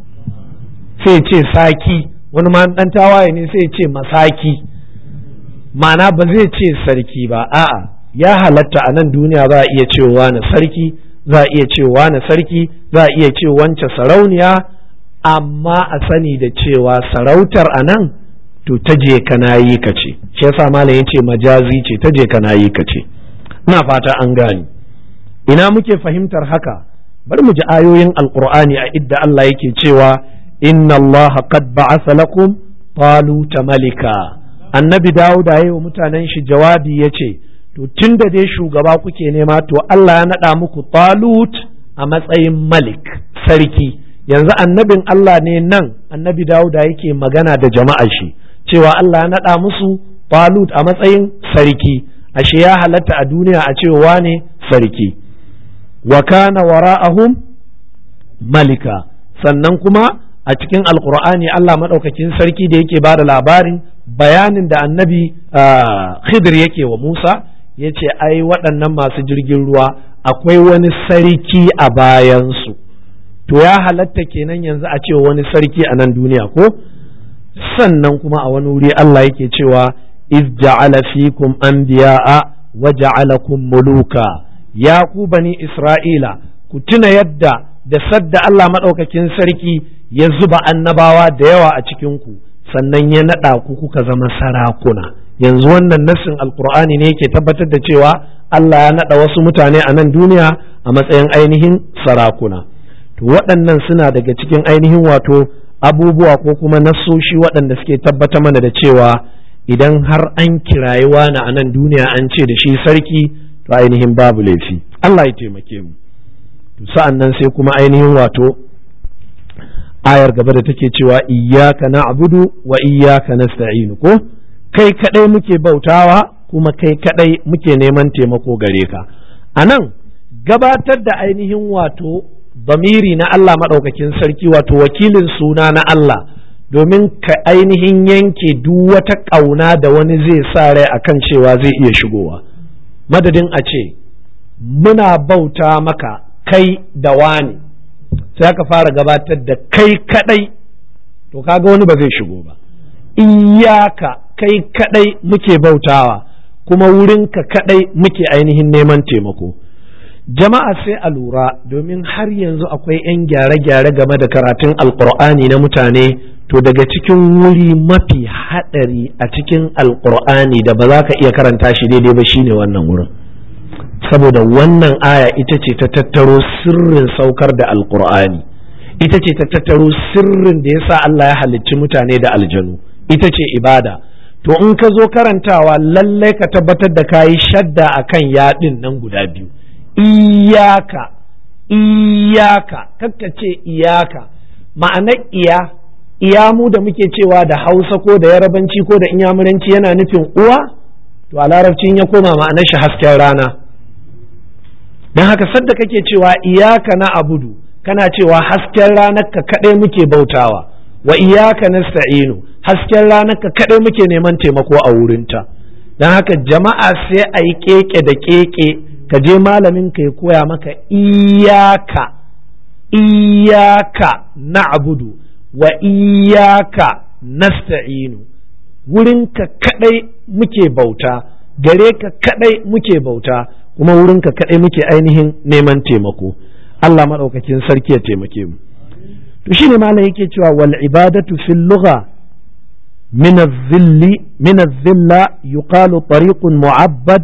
S1: sai ce saki wani ma dan tawaye ne sai ce masaki ma'ana ba zai ce sarki ba a'a ya halatta a nan duniya za a iya cewa na sarki za a iya cewa na sarki za a iya ce wance sarauniya amma a sani da cewa sarautar a nan to ta je kana yi ka ce shi yasa malam yace majazi ce ta je kana yi ka ce ina fata an gani ina muke fahimtar haka bari mu ji ayoyin alqur'ani a idda Allah yake cewa inna Allah qad ba'atha lakum taluta malika annabi Dawuda yayi wa mutanen shi jawabi yace to tunda dai shugaba kuke nema to Allah ya nada muku talut a matsayin malik sarki yanzu annabin Allah ne nan annabi Dawuda yake magana da jama'ar shi cewa Allah ya naɗa musu Talut a matsayin sarki ashe ya halatta a duniya a cewa ne sarki wa kana wara'ahum malika sannan kuma a cikin alkur'ani Allah maɗaukakin sarki da yake bada labarin bayanin da annabi Khidir yake wa Musa ya ce ai waɗannan masu jirgin ruwa akwai wani sarki a bayansu to ya halatta kenan yanzu a ce wani sarki a nan duniya ko sannan kuma a wani wuri Allah yake cewa iz ja'ala fikum anbiya'a wa ja'alakum muluka ya ku bani Isra'ila ku tuna yadda da sadda Allah madaukakin sarki ya zuba annabawa da yawa a cikin ku sannan ya nada ku kuka zama sarakuna yanzu wannan nassin alqur'ani ne yake tabbatar da cewa Allah ya nada wasu mutane a nan duniya a matsayin ainihin sarakuna to waɗannan suna daga cikin ainihin wato abubuwa ko kuma nassoshi waɗanda suke tabbata mana da cewa idan har an kirayi wani a nan duniya an ce da shi sarki to ainihin babu laifi Allah ya taimake mu to sa'an nan sai kuma ainihin wato ayar gaba da take cewa iyyaka na'budu wa iyyaka nasta'in ko kai kadai muke bautawa kuma kai kadai muke neman taimako gare ka anan gabatar da ainihin wato bamiri na Allah maɗaukakin sarki wato wakilin suna na Allah domin ka ainihin yanke duk wata ƙauna da wani zai sa rai akan cewa zai iya shigowa madadin a ce muna bauta maka kai da wani sai aka fara gabatar da kai kadai to kaga wani ba zai shigo ba iyaka kai kadai muke bautawa kuma wurinka kadai muke ainihin neman taimako jama'a sai a lura domin har yanzu akwai 'yan gyare-gyare game da karatun alkur'ani na mutane to daga cikin wuri mafi haɗari a cikin alkur'ani da ba za ka iya karanta shi daidai ba shine wannan wurin saboda wannan aya ita ce ta tattaro sirrin saukar da alkur'ani ita ce ta tattaro sirrin da ya sa Allah ya halicci mutane da aljanu ita ce ibada to in ka zo karantawa lallai ka tabbatar da ka yi shadda akan yaɗin nan guda biyu iyaka iyaka kakka ce iyaka ma'anar iya iya mu da muke cewa da hausa ko da yarabanci ko da inyamuranci yana nufin uwa to a larabcin ya koma ma'anar shi hasken rana don haka sadda kake cewa iyaka na abudu kana cewa hasken ranar ka kaɗai muke bautawa wa iyaka nasta'inu hasken ranar ka kaɗai muke neman taimako a wurinta don haka jama'a sai a yi keke da keke ka je malamin ka ya koya maka iyaka iyaka na'budu wa iyaka nasta'inu wurinka kadai muke bauta gare ka kadai muke bauta kuma wurinka kadai muke ainihin neman taimako Allah maɗaukakin sarki ya taimake mu to shine malam yake cewa wal ibadatu fil lugha min az-zilli min az-zilla yuqalu tariqun mu'abbad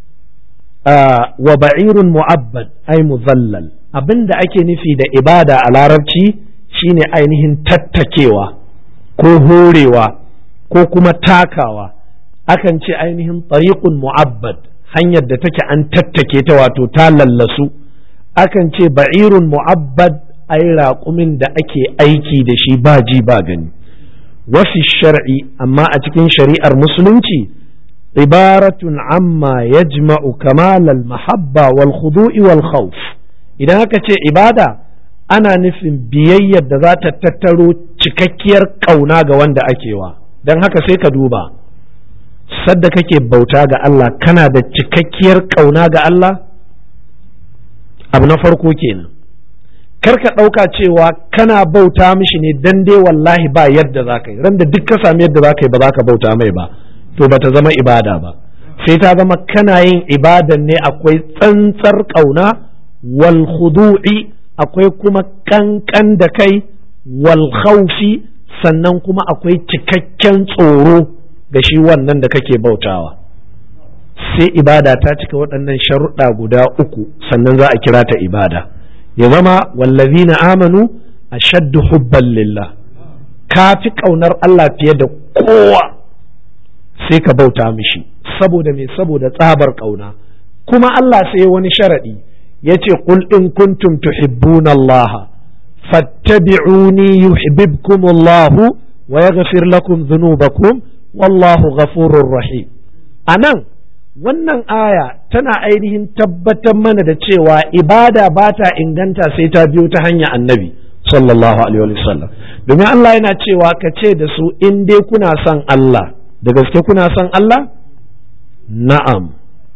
S1: wa ba'irun mu'abbad ay muzallal abinda ake nufi da ibada a larabci shine ainihin tattakewa ko horewa ko kuma takawa akan ce ainihin tariqun mu'abbad hanyar da take an tattake ta wato ta lallasu akan ce ba'irun mu'abbad ai raƙumin da ake aiki da shi ba ji ba gani wafi shar'i amma a cikin shari'ar musulunci ibaratun amma yajma'u kamal al-mahabba wal khudu'i wal khawf idan aka ce ibada ana nufin biyayyar da za ta tattaro cikakkiyar ƙauna ga wanda akewa don haka sai ka duba sadda kake bauta ga Allah kana da cikakkiyar ƙauna ga Allah abu na farko kenan kar ka ɗauka cewa kana bauta mishi ne dan dai wallahi ba yadda za ka yi ran da duk ka sami yadda za ka yi ba za ka bauta mai ba to ba ta zama ibada ba sai ta zama kana yin ibadan ne akwai tsantsar ƙauna wal khudu'i akwai kuma kankan da kai wal khawfi sannan kuma akwai cikakken tsoro ga shi wannan da kake bautawa sai ibada ta cika waɗannan sharuɗa guda uku sannan za a kira ta ibada ya zama wallazina amanu ashaddu hubban lillah ka fi ƙaunar Allah fiye da kowa sai ka bauta mishi saboda me saboda tsabar ƙauna kuma Allah sai wani sharaɗi ya ce qul in kuntum tuhibbuna Allah fattabi'uni yuhibbukum Allah wa yaghfir lakum dhunubakum wallahu ghafurur rahim anan wannan aya tana ainihin tabbatar mana da cewa ibada ba ta inganta sai ta biyo ta hanyar annabi sallallahu alaihi wasallam domin Allah yana cewa ka ce da su in dai kuna son Allah da gaske kuna son Allah na'am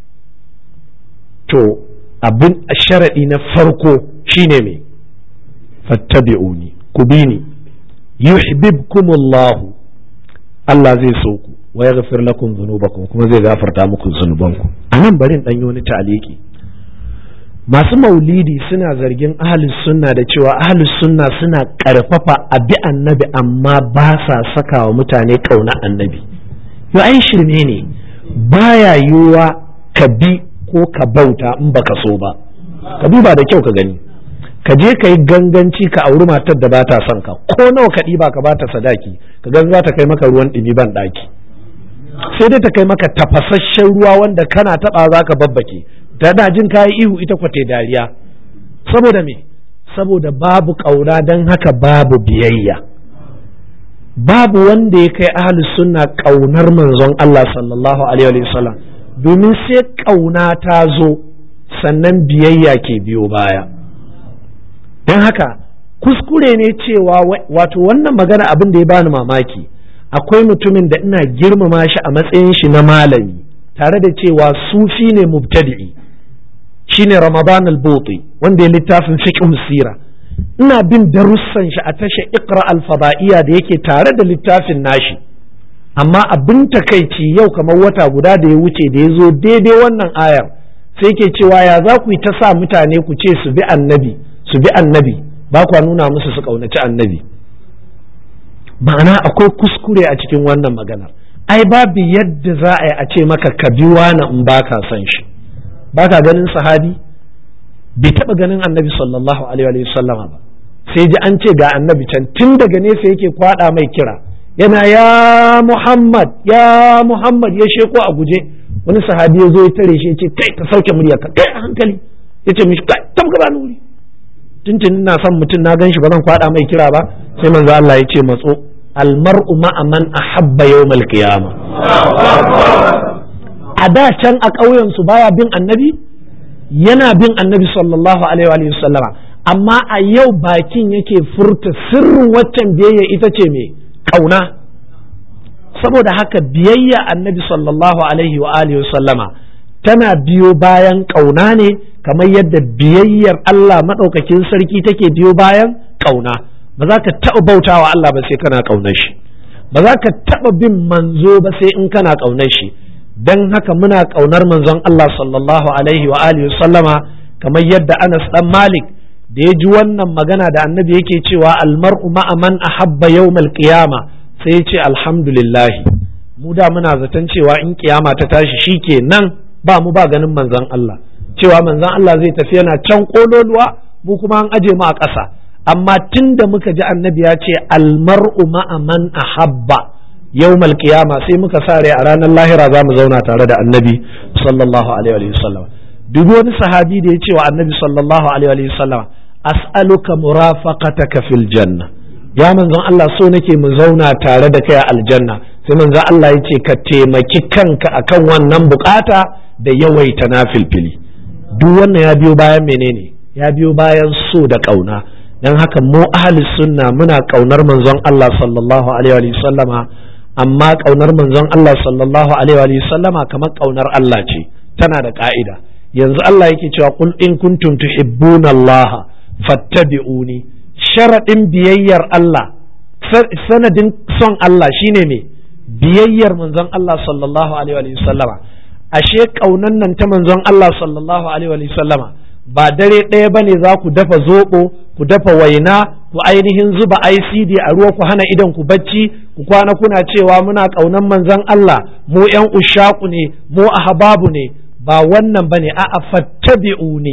S1: to abin sharaɗi na farko shine me fattabi'uni ku bi ni yuhibbukumullahu Allah zai so ku wa yaghfir lakum dhunubakum kuma zai gafarta muku zunubanku anan bari in danyo wani taliki masu maulidi suna zargin ahlus sunna da cewa ahlus sunna suna karfafa abi annabi amma ba sa saka wa mutane kauna annabi yo ai shirme ne baya yiwuwa ka bi ko ka bauta in baka so ba ka duba da kyau ka gani ka je ka yi ganganci ka auri matar da ba ta son ka ko nawa ka ɗiba ka ba ta sadaki ka gan za ta kai maka ruwan ɗumi ban ɗaki sai dai ta kai maka tafasasshen ruwa wanda kana taɓa za ka babbake tana jin kayi ihu ita kwate dariya saboda me saboda babu ƙauna don haka babu biyayya babu wanda ya kai ahlus sunna ƙaunar manzon Allah sallallahu alaihi wasallam domin sai ƙauna ta zo sannan biyayya ke biyo baya don haka kuskure ne cewa wato wannan magana abin da ya bani mamaki akwai mutumin da ina girmama shi a matsayin shi na malami tare da cewa sufi ne mubtadi'i shine ramadan al-buti wanda ya littafin fiqh sira ina bin darussan shi a tashar iqra al-fada'iyya da yake tare da littafin nashi amma abin takaici yau kamar wata guda da ya wuce da ya zo daidai wannan ayar sai ke cewa ya za ku yi ta sa mutane ku ce su bi annabi su bi annabi ba kwa nuna musu su kaunaci annabi ma'ana akwai kuskure a cikin wannan maganar ai babu yadda za a yi a ce maka ka bi wani in ba ka son shi ba ka ganin sahabi bai taɓa ganin annabi sallallahu alaihi wasallama ba sai ji an ce ga annabi can tun daga nesa yake kwada mai kira yana ya muhammad ya muhammad ya sheko a guje wani sahabi ya zo ya tare shi ya ce kai ka sauke murya ka kai a hankali ya ce mishi kai tabka ba nuri tuntun ina son mutum na gan shi ba zan kwada mai kira ba sai manzo Allah ya ce matso almar'u ma'a man ahabba yawmal qiyama a da can a ƙauyen su baya bin annabi yana bin annabi sallallahu alaihi wa sallama amma a yau bakin yake furta sirrin waccan biyayya ita ce mai kauna saboda haka biyayya annabi sallallahu alaihi wa alihi sallama tana biyo bayan kauna ne kamar yadda biyayyar Allah maɗaukakin sarki take biyo bayan kauna ba za ka taɓa bautawa Allah ba sai kana kaunar shi ba za ka taɓa bin manzo ba sai in kana kaunar shi dan haka muna kaunar manzon Allah sallallahu alaihi wa alihi sallama kamar yadda Anas dan Malik da ya ji wannan magana da annabi yake cewa almar'u ma'a man ahabba yawmal qiyama sai ya ce alhamdulillah mu da muna zaton cewa in kiyama ta tashi shikenan ba mu ba ganin manzon Allah cewa manzon Allah zai tafi yana can kololuwa mu kuma an aje mu a ƙasa amma tunda muka ji annabi ya ce almar'u ma'a man ahabba yawmal qiyama sai muka sare a ranar lahira za mu zauna tare da annabi sallallahu alaihi wa sallam dubi wani sahabi da ya ce wa annabi sallallahu alaihi wa sallam as'aluka murafaqataka fil janna ya manzon Allah so nake mu zauna tare da kai a aljanna sai manzon Allah ya ce ka taimaki kanka akan wannan bukata da yawaita na filfili duk wannan ya biyo bayan menene ya biyo bayan so da kauna dan haka mu ahli sunna muna kaunar manzon Allah sallallahu alaihi wa sallama amma kaunar manzon Allah sallallahu alaihi wa sallama kamar kaunar Allah ce tana da ka'ida yanzu Allah yake cewa qul in kuntum tuhibbuna Allah fattabi'uni sharadin biyayyar Allah sanadin son Allah shine me biyayyar manzon Allah sallallahu alaihi wa sallama ashe kaunan nan ta manzon Allah sallallahu alaihi wa sallama ba dare ɗaya ba ne za ku dafa zoɓo ku dafa waina ku ainihin zuba ICD a ruwa ku hana idan ku bacci ku kwana kuna cewa muna ƙaunan manzon Allah mu ƴan ushaku ne mu ahbabu ne ba wannan ba ne a'a fattabi'u ne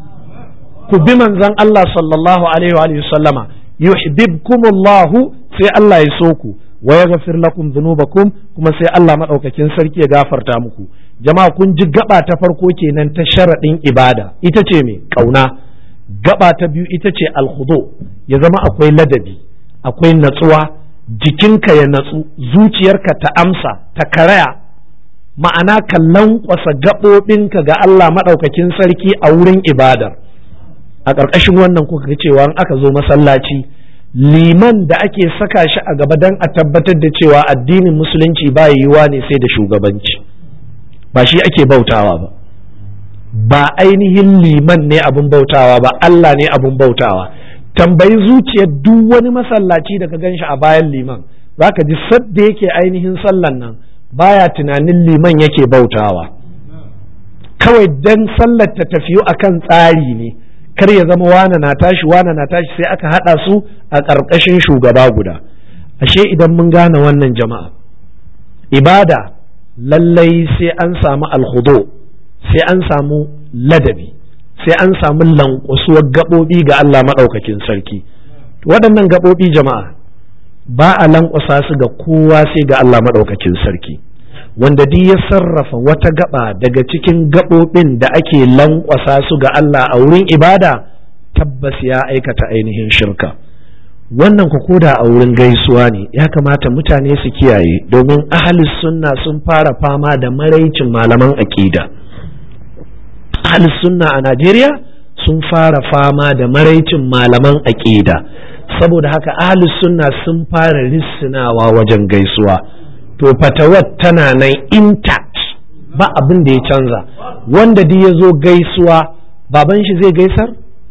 S1: ku bi manzon Allah sallallahu alaihi wa sallama yuhibbukumullahu sai Allah ya so ku wa yaghfir lakum dhunubakum kuma sai Allah madaukakin sarki ya gafarta muku jama'a kun ji gaba ta farko kenan ta sharaɗin ibada ita ce me kauna gaba ta biyu ita ce alhudo ya zama akwai ladabi akwai natsuwa jikinka ya natsu zuciyarka ta amsa ta karaya ma'ana ka lankwasa gaɓoɓinka ga Allah maɗaukakin sarki a wurin ibadar a ƙarƙashin wannan kuka ga cewa in aka zo masallaci liman da ake saka shi a gaba don a tabbatar da cewa addinin musulunci ba yiwuwa ne sai da shugabanci ba shi ake bautawa ba ba ainihin liman ne abin bautawa ba Allah ne abin bautawa tambayi zuciyar duk wani masallaci da ka gan shi a bayan liman za ka ji sadda yake ainihin sallan nan baya tunanin liman yake bautawa kawai dan sallar ta tafiyu akan tsari ne kar ya zama wana na tashi wana na tashi sai aka haɗa su a ƙarƙashin shugaba guda ashe idan mun gane wannan jama'a ibada lallai sai an samu alhudo sai an samu ladabi sai an samu lankwasuwar gaɓoɓi ga Allah maɗaukakin sarki waɗannan gaɓoɓi jama'a ba a lankwasa su ga kowa sai ga Allah maɗaukakin sarki wanda duk ya sarrafa wata gaba daga cikin gaɓoɓin da ake lankwasa su ga Allah a wurin ibada tabbas ya aikata ainihin shirka wannan ku koda a wurin gaisuwa ne ya kamata mutane su kiyaye domin ahalis sunna sun fara fama da maraicin malaman aƙida ahalis sunna a najeriya sun fara fama da maraicin malaman aƙida saboda haka ahalis sunna sun fara rissinawa wajen gaisuwa to fatawar tana nan intact ba abin da ya canza wanda duk ya zo gaisuwa baban shi zai gaisar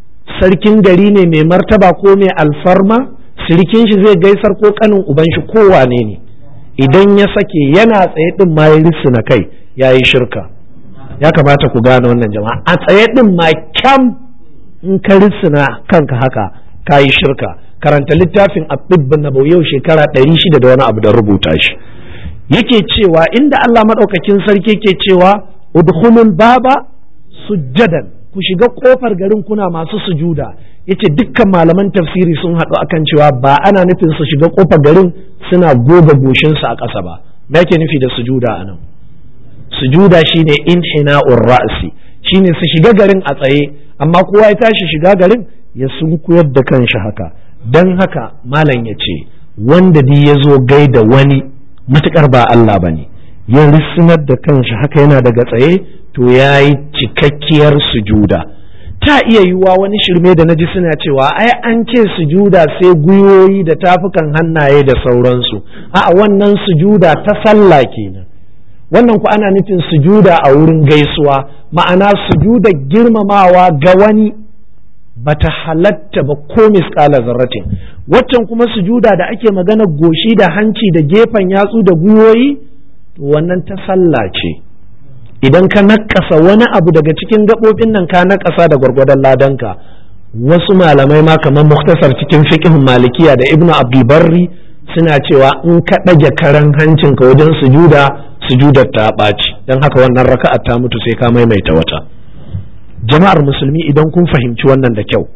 S1: sarkin gari ne mai martaba ko mai alfarma sirikin shi zai gaisar ko kanin uban shi ko wane ne idan ya sake yana tsaye din ma ya na kai ya yi shirka ya kamata ku gane wannan jama'a a tsaye din ma kyam in ka rissuna kanka haka ka yi shirka karanta littafin abdubban na yau shekara ɗari shida da wani abu da rubuta shi yake cewa inda Allah maɗaukakin sarki ke cewa udkhulul baba sujjadan ku shiga kofar garin kuna masu sujuda yace dukkan malaman tafsiri sun haɗu akan cewa ba ana nufin su shiga kofar garin suna goga goshinsu a ƙasa ba me yake nufi da sujuda anan sujuda shine inhina'ur ra'si shine su shiga garin a tsaye amma kowa ya tashi shiga garin ya sunkuyar da kanshi haka dan haka malam ya ce wanda di ya zo gaida wani matukar ba Allah bane ya rissinar da kanshi haka yana daga tsaye to ya yi cikakkiyar sujuda ta iya yiwuwa wani shirme da naji suna cewa ai an ce sujuda sai gwiwoyi da tafukan hannaye da sauransu a wannan sujuda ta sallah kenan wannan ku ana nufin sujuda a wurin gaisuwa ma'ana sujuda girmamawa ga wani bata halatta ba ko misƙala zarratin waccan kuma sujuda da ake magana goshi da hanci da gefen yatsu da gwiwoyi to wannan ta sallah ce idan ka nakasa wani abu daga cikin gaɓoɓin nan ka nakasa da gwargwadon ladanka wasu malamai ma kamar muktasar cikin fiqhun malikiya da ibnu abdulbarri suna cewa in ka ɗage karan hancinka wajen sujuda sujudar ta ɓaci don haka wannan raka'a ta mutu sai ka maimaita wata jama'ar musulmi idan kun fahimci wannan da kyau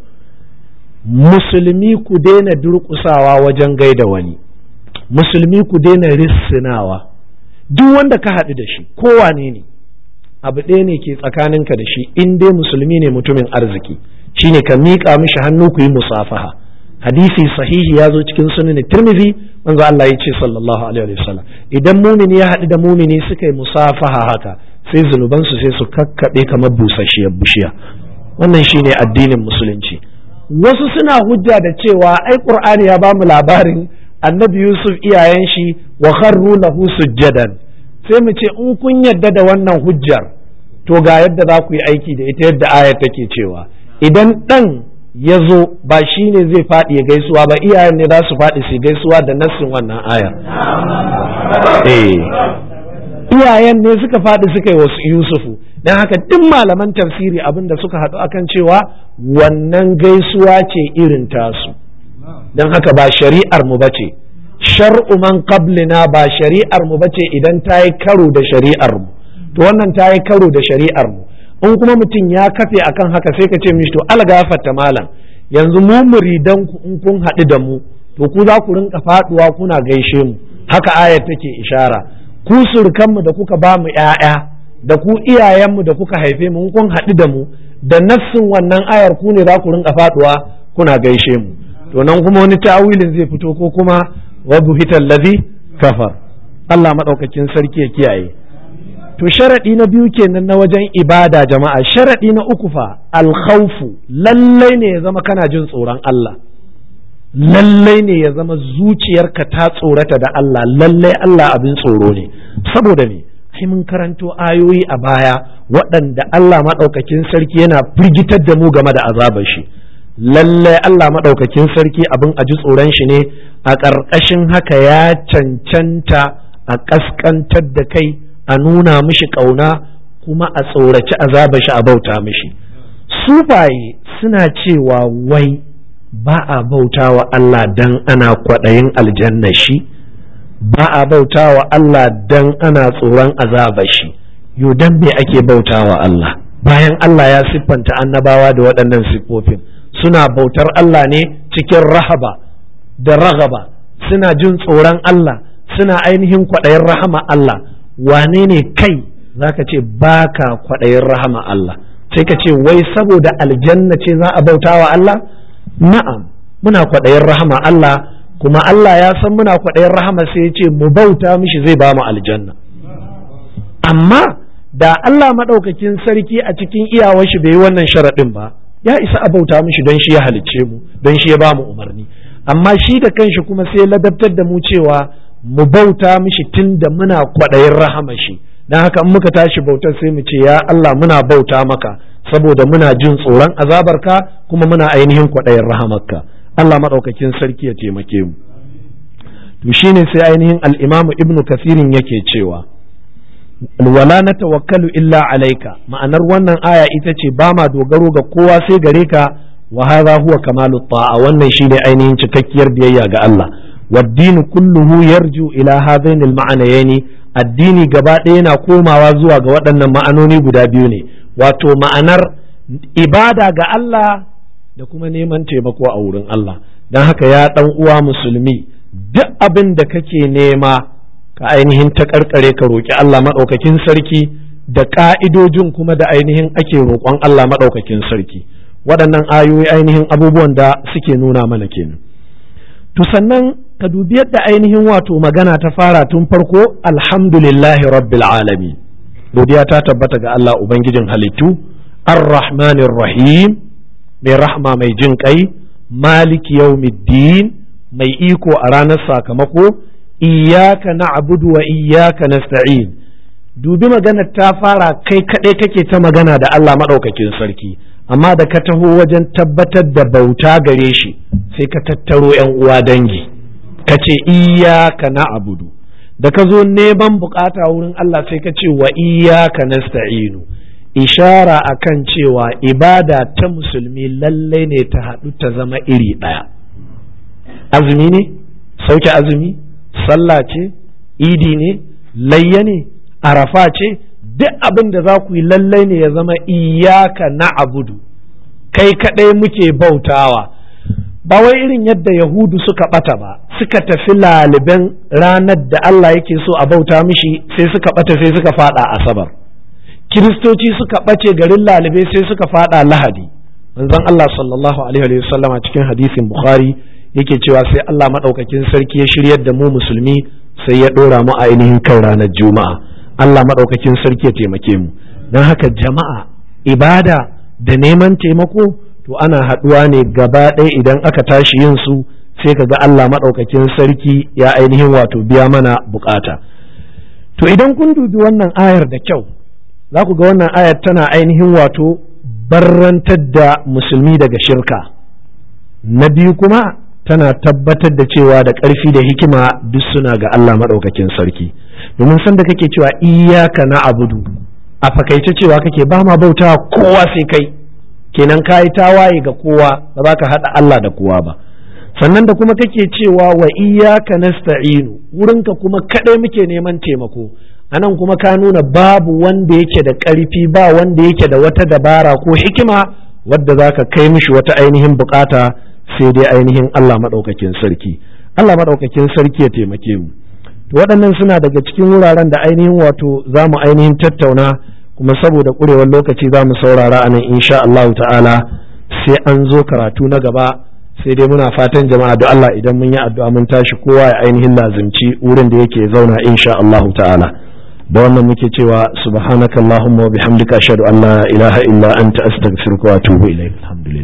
S1: musulmi ku daina durƙusawa wajen gaida wani musulmi ku daina rissinawa duk wanda ka haɗu da shi kowane ne abu ɗaya ne ke tsakaninka da shi in dai musulmi ne mutumin arziki shine ka miƙa mishi hannu ku yi musafaha hadisi sahihi ya zo cikin sunan tirmidhi manzo Allah ya ce sallallahu alaihi wasallam idan mumini ya haɗu da mumini suka yi musafaha haka sai zunubansu sai su kakkaɓe kamar busasshiyar bishiya wannan shine addinin musulunci wasu suna hujja da cewa ai qur'ani ya bamu labarin annabi yusuf iyayen shi wa kharru lahu sujjadan sai mu ce in kun yadda da wannan hujjar to ga yadda za ku yi aiki da ita yadda ayar take cewa idan dan ya zo ba shi ne zai faɗi ya gaisuwa ba iyayen ne za su faɗi su gaisuwa da nassin wannan ayar eh iyayen ne suka faɗi suka yi wasu yusufu don haka duk malaman tafsiri abin da suka haɗu akan cewa wannan gaisuwa ce irin tasu don haka ba shari'ar mu bace shar'u man qablina ba shari'ar mu bace idan ta yi karo da shari'ar mu to wannan ta yi karo da shari'ar mu in kuma mutum ya kafe akan haka sai ka ce mishi to algafarta malam yanzu mu muridan ku in kun haɗu da mu to ku za ku rinka faɗuwa kuna gaishe mu haka ayar take ishara ku surukanmu da kuka ba mu ‘ya'ya da ku iyayenmu da kuka haife mu kun haɗu da mu da nassin wannan ayar ku ne za ku rinka faɗuwa kuna gaishe mu to nan kuma wani ta'awilin zai fito ko kuma wa buhital ladhi kafar Allah madaukakin sarki ya kiyaye to sharadi na biyu kenan na wajen ibada jama'a sharadi na uku fa alkhawfu lallai ne ya zama kana jin tsoron Allah lallai ne ya zama zuciyarka ta tsorata da Allah lallai Allah abin tsoro ne saboda me ai mun karanto ayoyi a baya waɗanda Allah maɗaukakin sarki yana firgitar da mu game da azabar shi lallai Allah maɗaukakin sarki abin a ji tsoron shi ne a ƙarƙashin haka ya cancanta a ƙasƙantar da kai a nuna mishi ƙauna kuma a tsoraci azabar shi a bauta mishi sufaye suna cewa wai ba a bauta wa Allah dan ana kwaɗayin aljanna shi ba a bauta wa Allah dan ana tsoron azabar shi yo dan me ake bauta wa Allah bayan Allah ya siffanta annabawa da waɗannan siffofin suna bautar Allah ne cikin rahaba da ragaba suna jin tsoron Allah suna ainihin kwaɗayin rahama Allah wane ne kai zaka ce baka kwaɗayin rahama Allah sai ka ce wai saboda aljanna ce za a bauta wa Allah na'am muna kwaɗayin rahama Allah kuma Allah ya san muna kwaɗayin rahama sai ya ce mu bauta mishi zai ba mu aljanna amma da Allah maɗaukakin sarki a cikin iyawar shi bai yi wannan sharaɗin ba ya isa a bauta mishi don shi ya halicce mu don shi ya ba mu umarni amma shi da kanshi kuma sai ladabtar da mu cewa mu bauta mishi tun da muna kwaɗayin rahama shi don haka in muka tashi bautar sai mu ce ya Allah muna bauta maka saboda muna jin tsoron azabarka kuma muna ainihin kwaɗayin rahamarka Allah maɗaukakin sarki ya taimake mu to shine sai ainihin al-Imam Ibn Kathirin yake cewa wala na tawakkalu illa alaika ma'anar wannan aya ita ce ba ma dogaro ga kowa sai gare ka wa hadha huwa kamalu ta'a wannan shine ainihin cikakkiyar biyayya ga Allah waddinu kulluhu yarju ila hadain al-ma'anayn addini gaba ɗaya yana komawa zuwa ga waɗannan ma'anoni guda biyu ne wato ma'anar ibada ga Allah da kuma neman taimako a wurin Allah don haka ya ɗan uwa musulmi duk abin da kake nema ka ainihin ta karkare ka roƙi Allah maɗaukakin sarki da ƙa'idojin kuma da ainihin ake roƙon Allah maɗaukakin sarki waɗannan ayoyi ainihin abubuwan da suke nuna mana kenan to sannan ka dubi yadda ainihin wato magana ta fara tun farko alhamdulillahi rabbil alamin godiya ta tabbata ga Allah ubangijin halittu ar-rahmanir rahim mai rahma mai jin kai maliki yawmiddin mai iko a ranar sakamako iyaka na'budu wa iyaka nasta'in dubi maganar ta fara kai kaɗai kake ta magana da Allah maɗaukakin sarki amma da ka taho wajen tabbatar da bauta gare shi sai ka tattaro ‘yan uwa dangi ka ce iyaka na'budu da ka zo neman bukata wurin Allah sai ka ce wa iyaka nasta'inu ishara akan cewa ibada ta musulmi lallai ne ta haɗu ta zama iri ɗaya azumi ne sauke azumi sallah ce idi ne layya ne arafa ce duk abin da za ku yi lallai ne ya zama iyaka na abudu kai kaɗai muke bautawa ba wai irin yadda yahudu suka ɓata ba suka tafi laliban ranar da Allah yake so a bauta mishi sai suka ɓata sai suka faɗa asabar kiristoci suka ɓace garin lalibe sai suka faɗa lahadi manzon Allah sallallahu alaihi wa sallama cikin hadisin bukhari yake cewa sai Allah maɗaukakin sarki ya shiryar da mu musulmi sai ya ɗora mu a ainihin kan ranar juma'a Allah maɗaukakin sarki ya taimake mu don haka jama'a ibada da neman taimako to ana haɗuwa ne gaba ɗaya idan aka tashi yin su sai ka ga Allah maɗaukakin sarki ya ainihin wato biya mana bukata to idan kun dubi wannan ayar da kyau za ku ga wannan ayar tana ainihin wato barrantar da musulmi daga shirka na biyu kuma tana tabbatar da cewa da ƙarfi da hikima duk suna ga Allah maɗaukakin sarki domin sanda kake cewa iyaka na abudu a fakaice cewa kake ba ma bauta kowa sai kai kenan ka yi tawaye ga kowa ba za ka haɗa Allah da kowa ba sannan da kuma kake cewa wa iyaka nasta'inu wurinka kuma kaɗai muke neman taimako anan kuma ka nuna babu wanda yake da ƙarfi ba wanda yake da wata dabara ko hikima wadda za ka kai mishi wata ainihin bukata sai dai ainihin Allah maɗaukakin sarki Allah maɗaukakin sarki ya taimake mu to waɗannan suna daga cikin wuraren da ainihin wato za mu ainihin tattauna kuma saboda ƙurewar lokaci za mu saurara a nan insha Allah ta'ala sai an zo karatu na gaba sai dai muna fatan jama'a da Allah idan mun yi addu'a mun tashi kowa ya ainihin lazimci wurin da yake zauna insha Allah ta'ala da wannan muke cewa subhanakallahumma wa bihamdika ashhadu an la ilaha illa anta astaghfiruka wa atubu ilayk alhamdulillah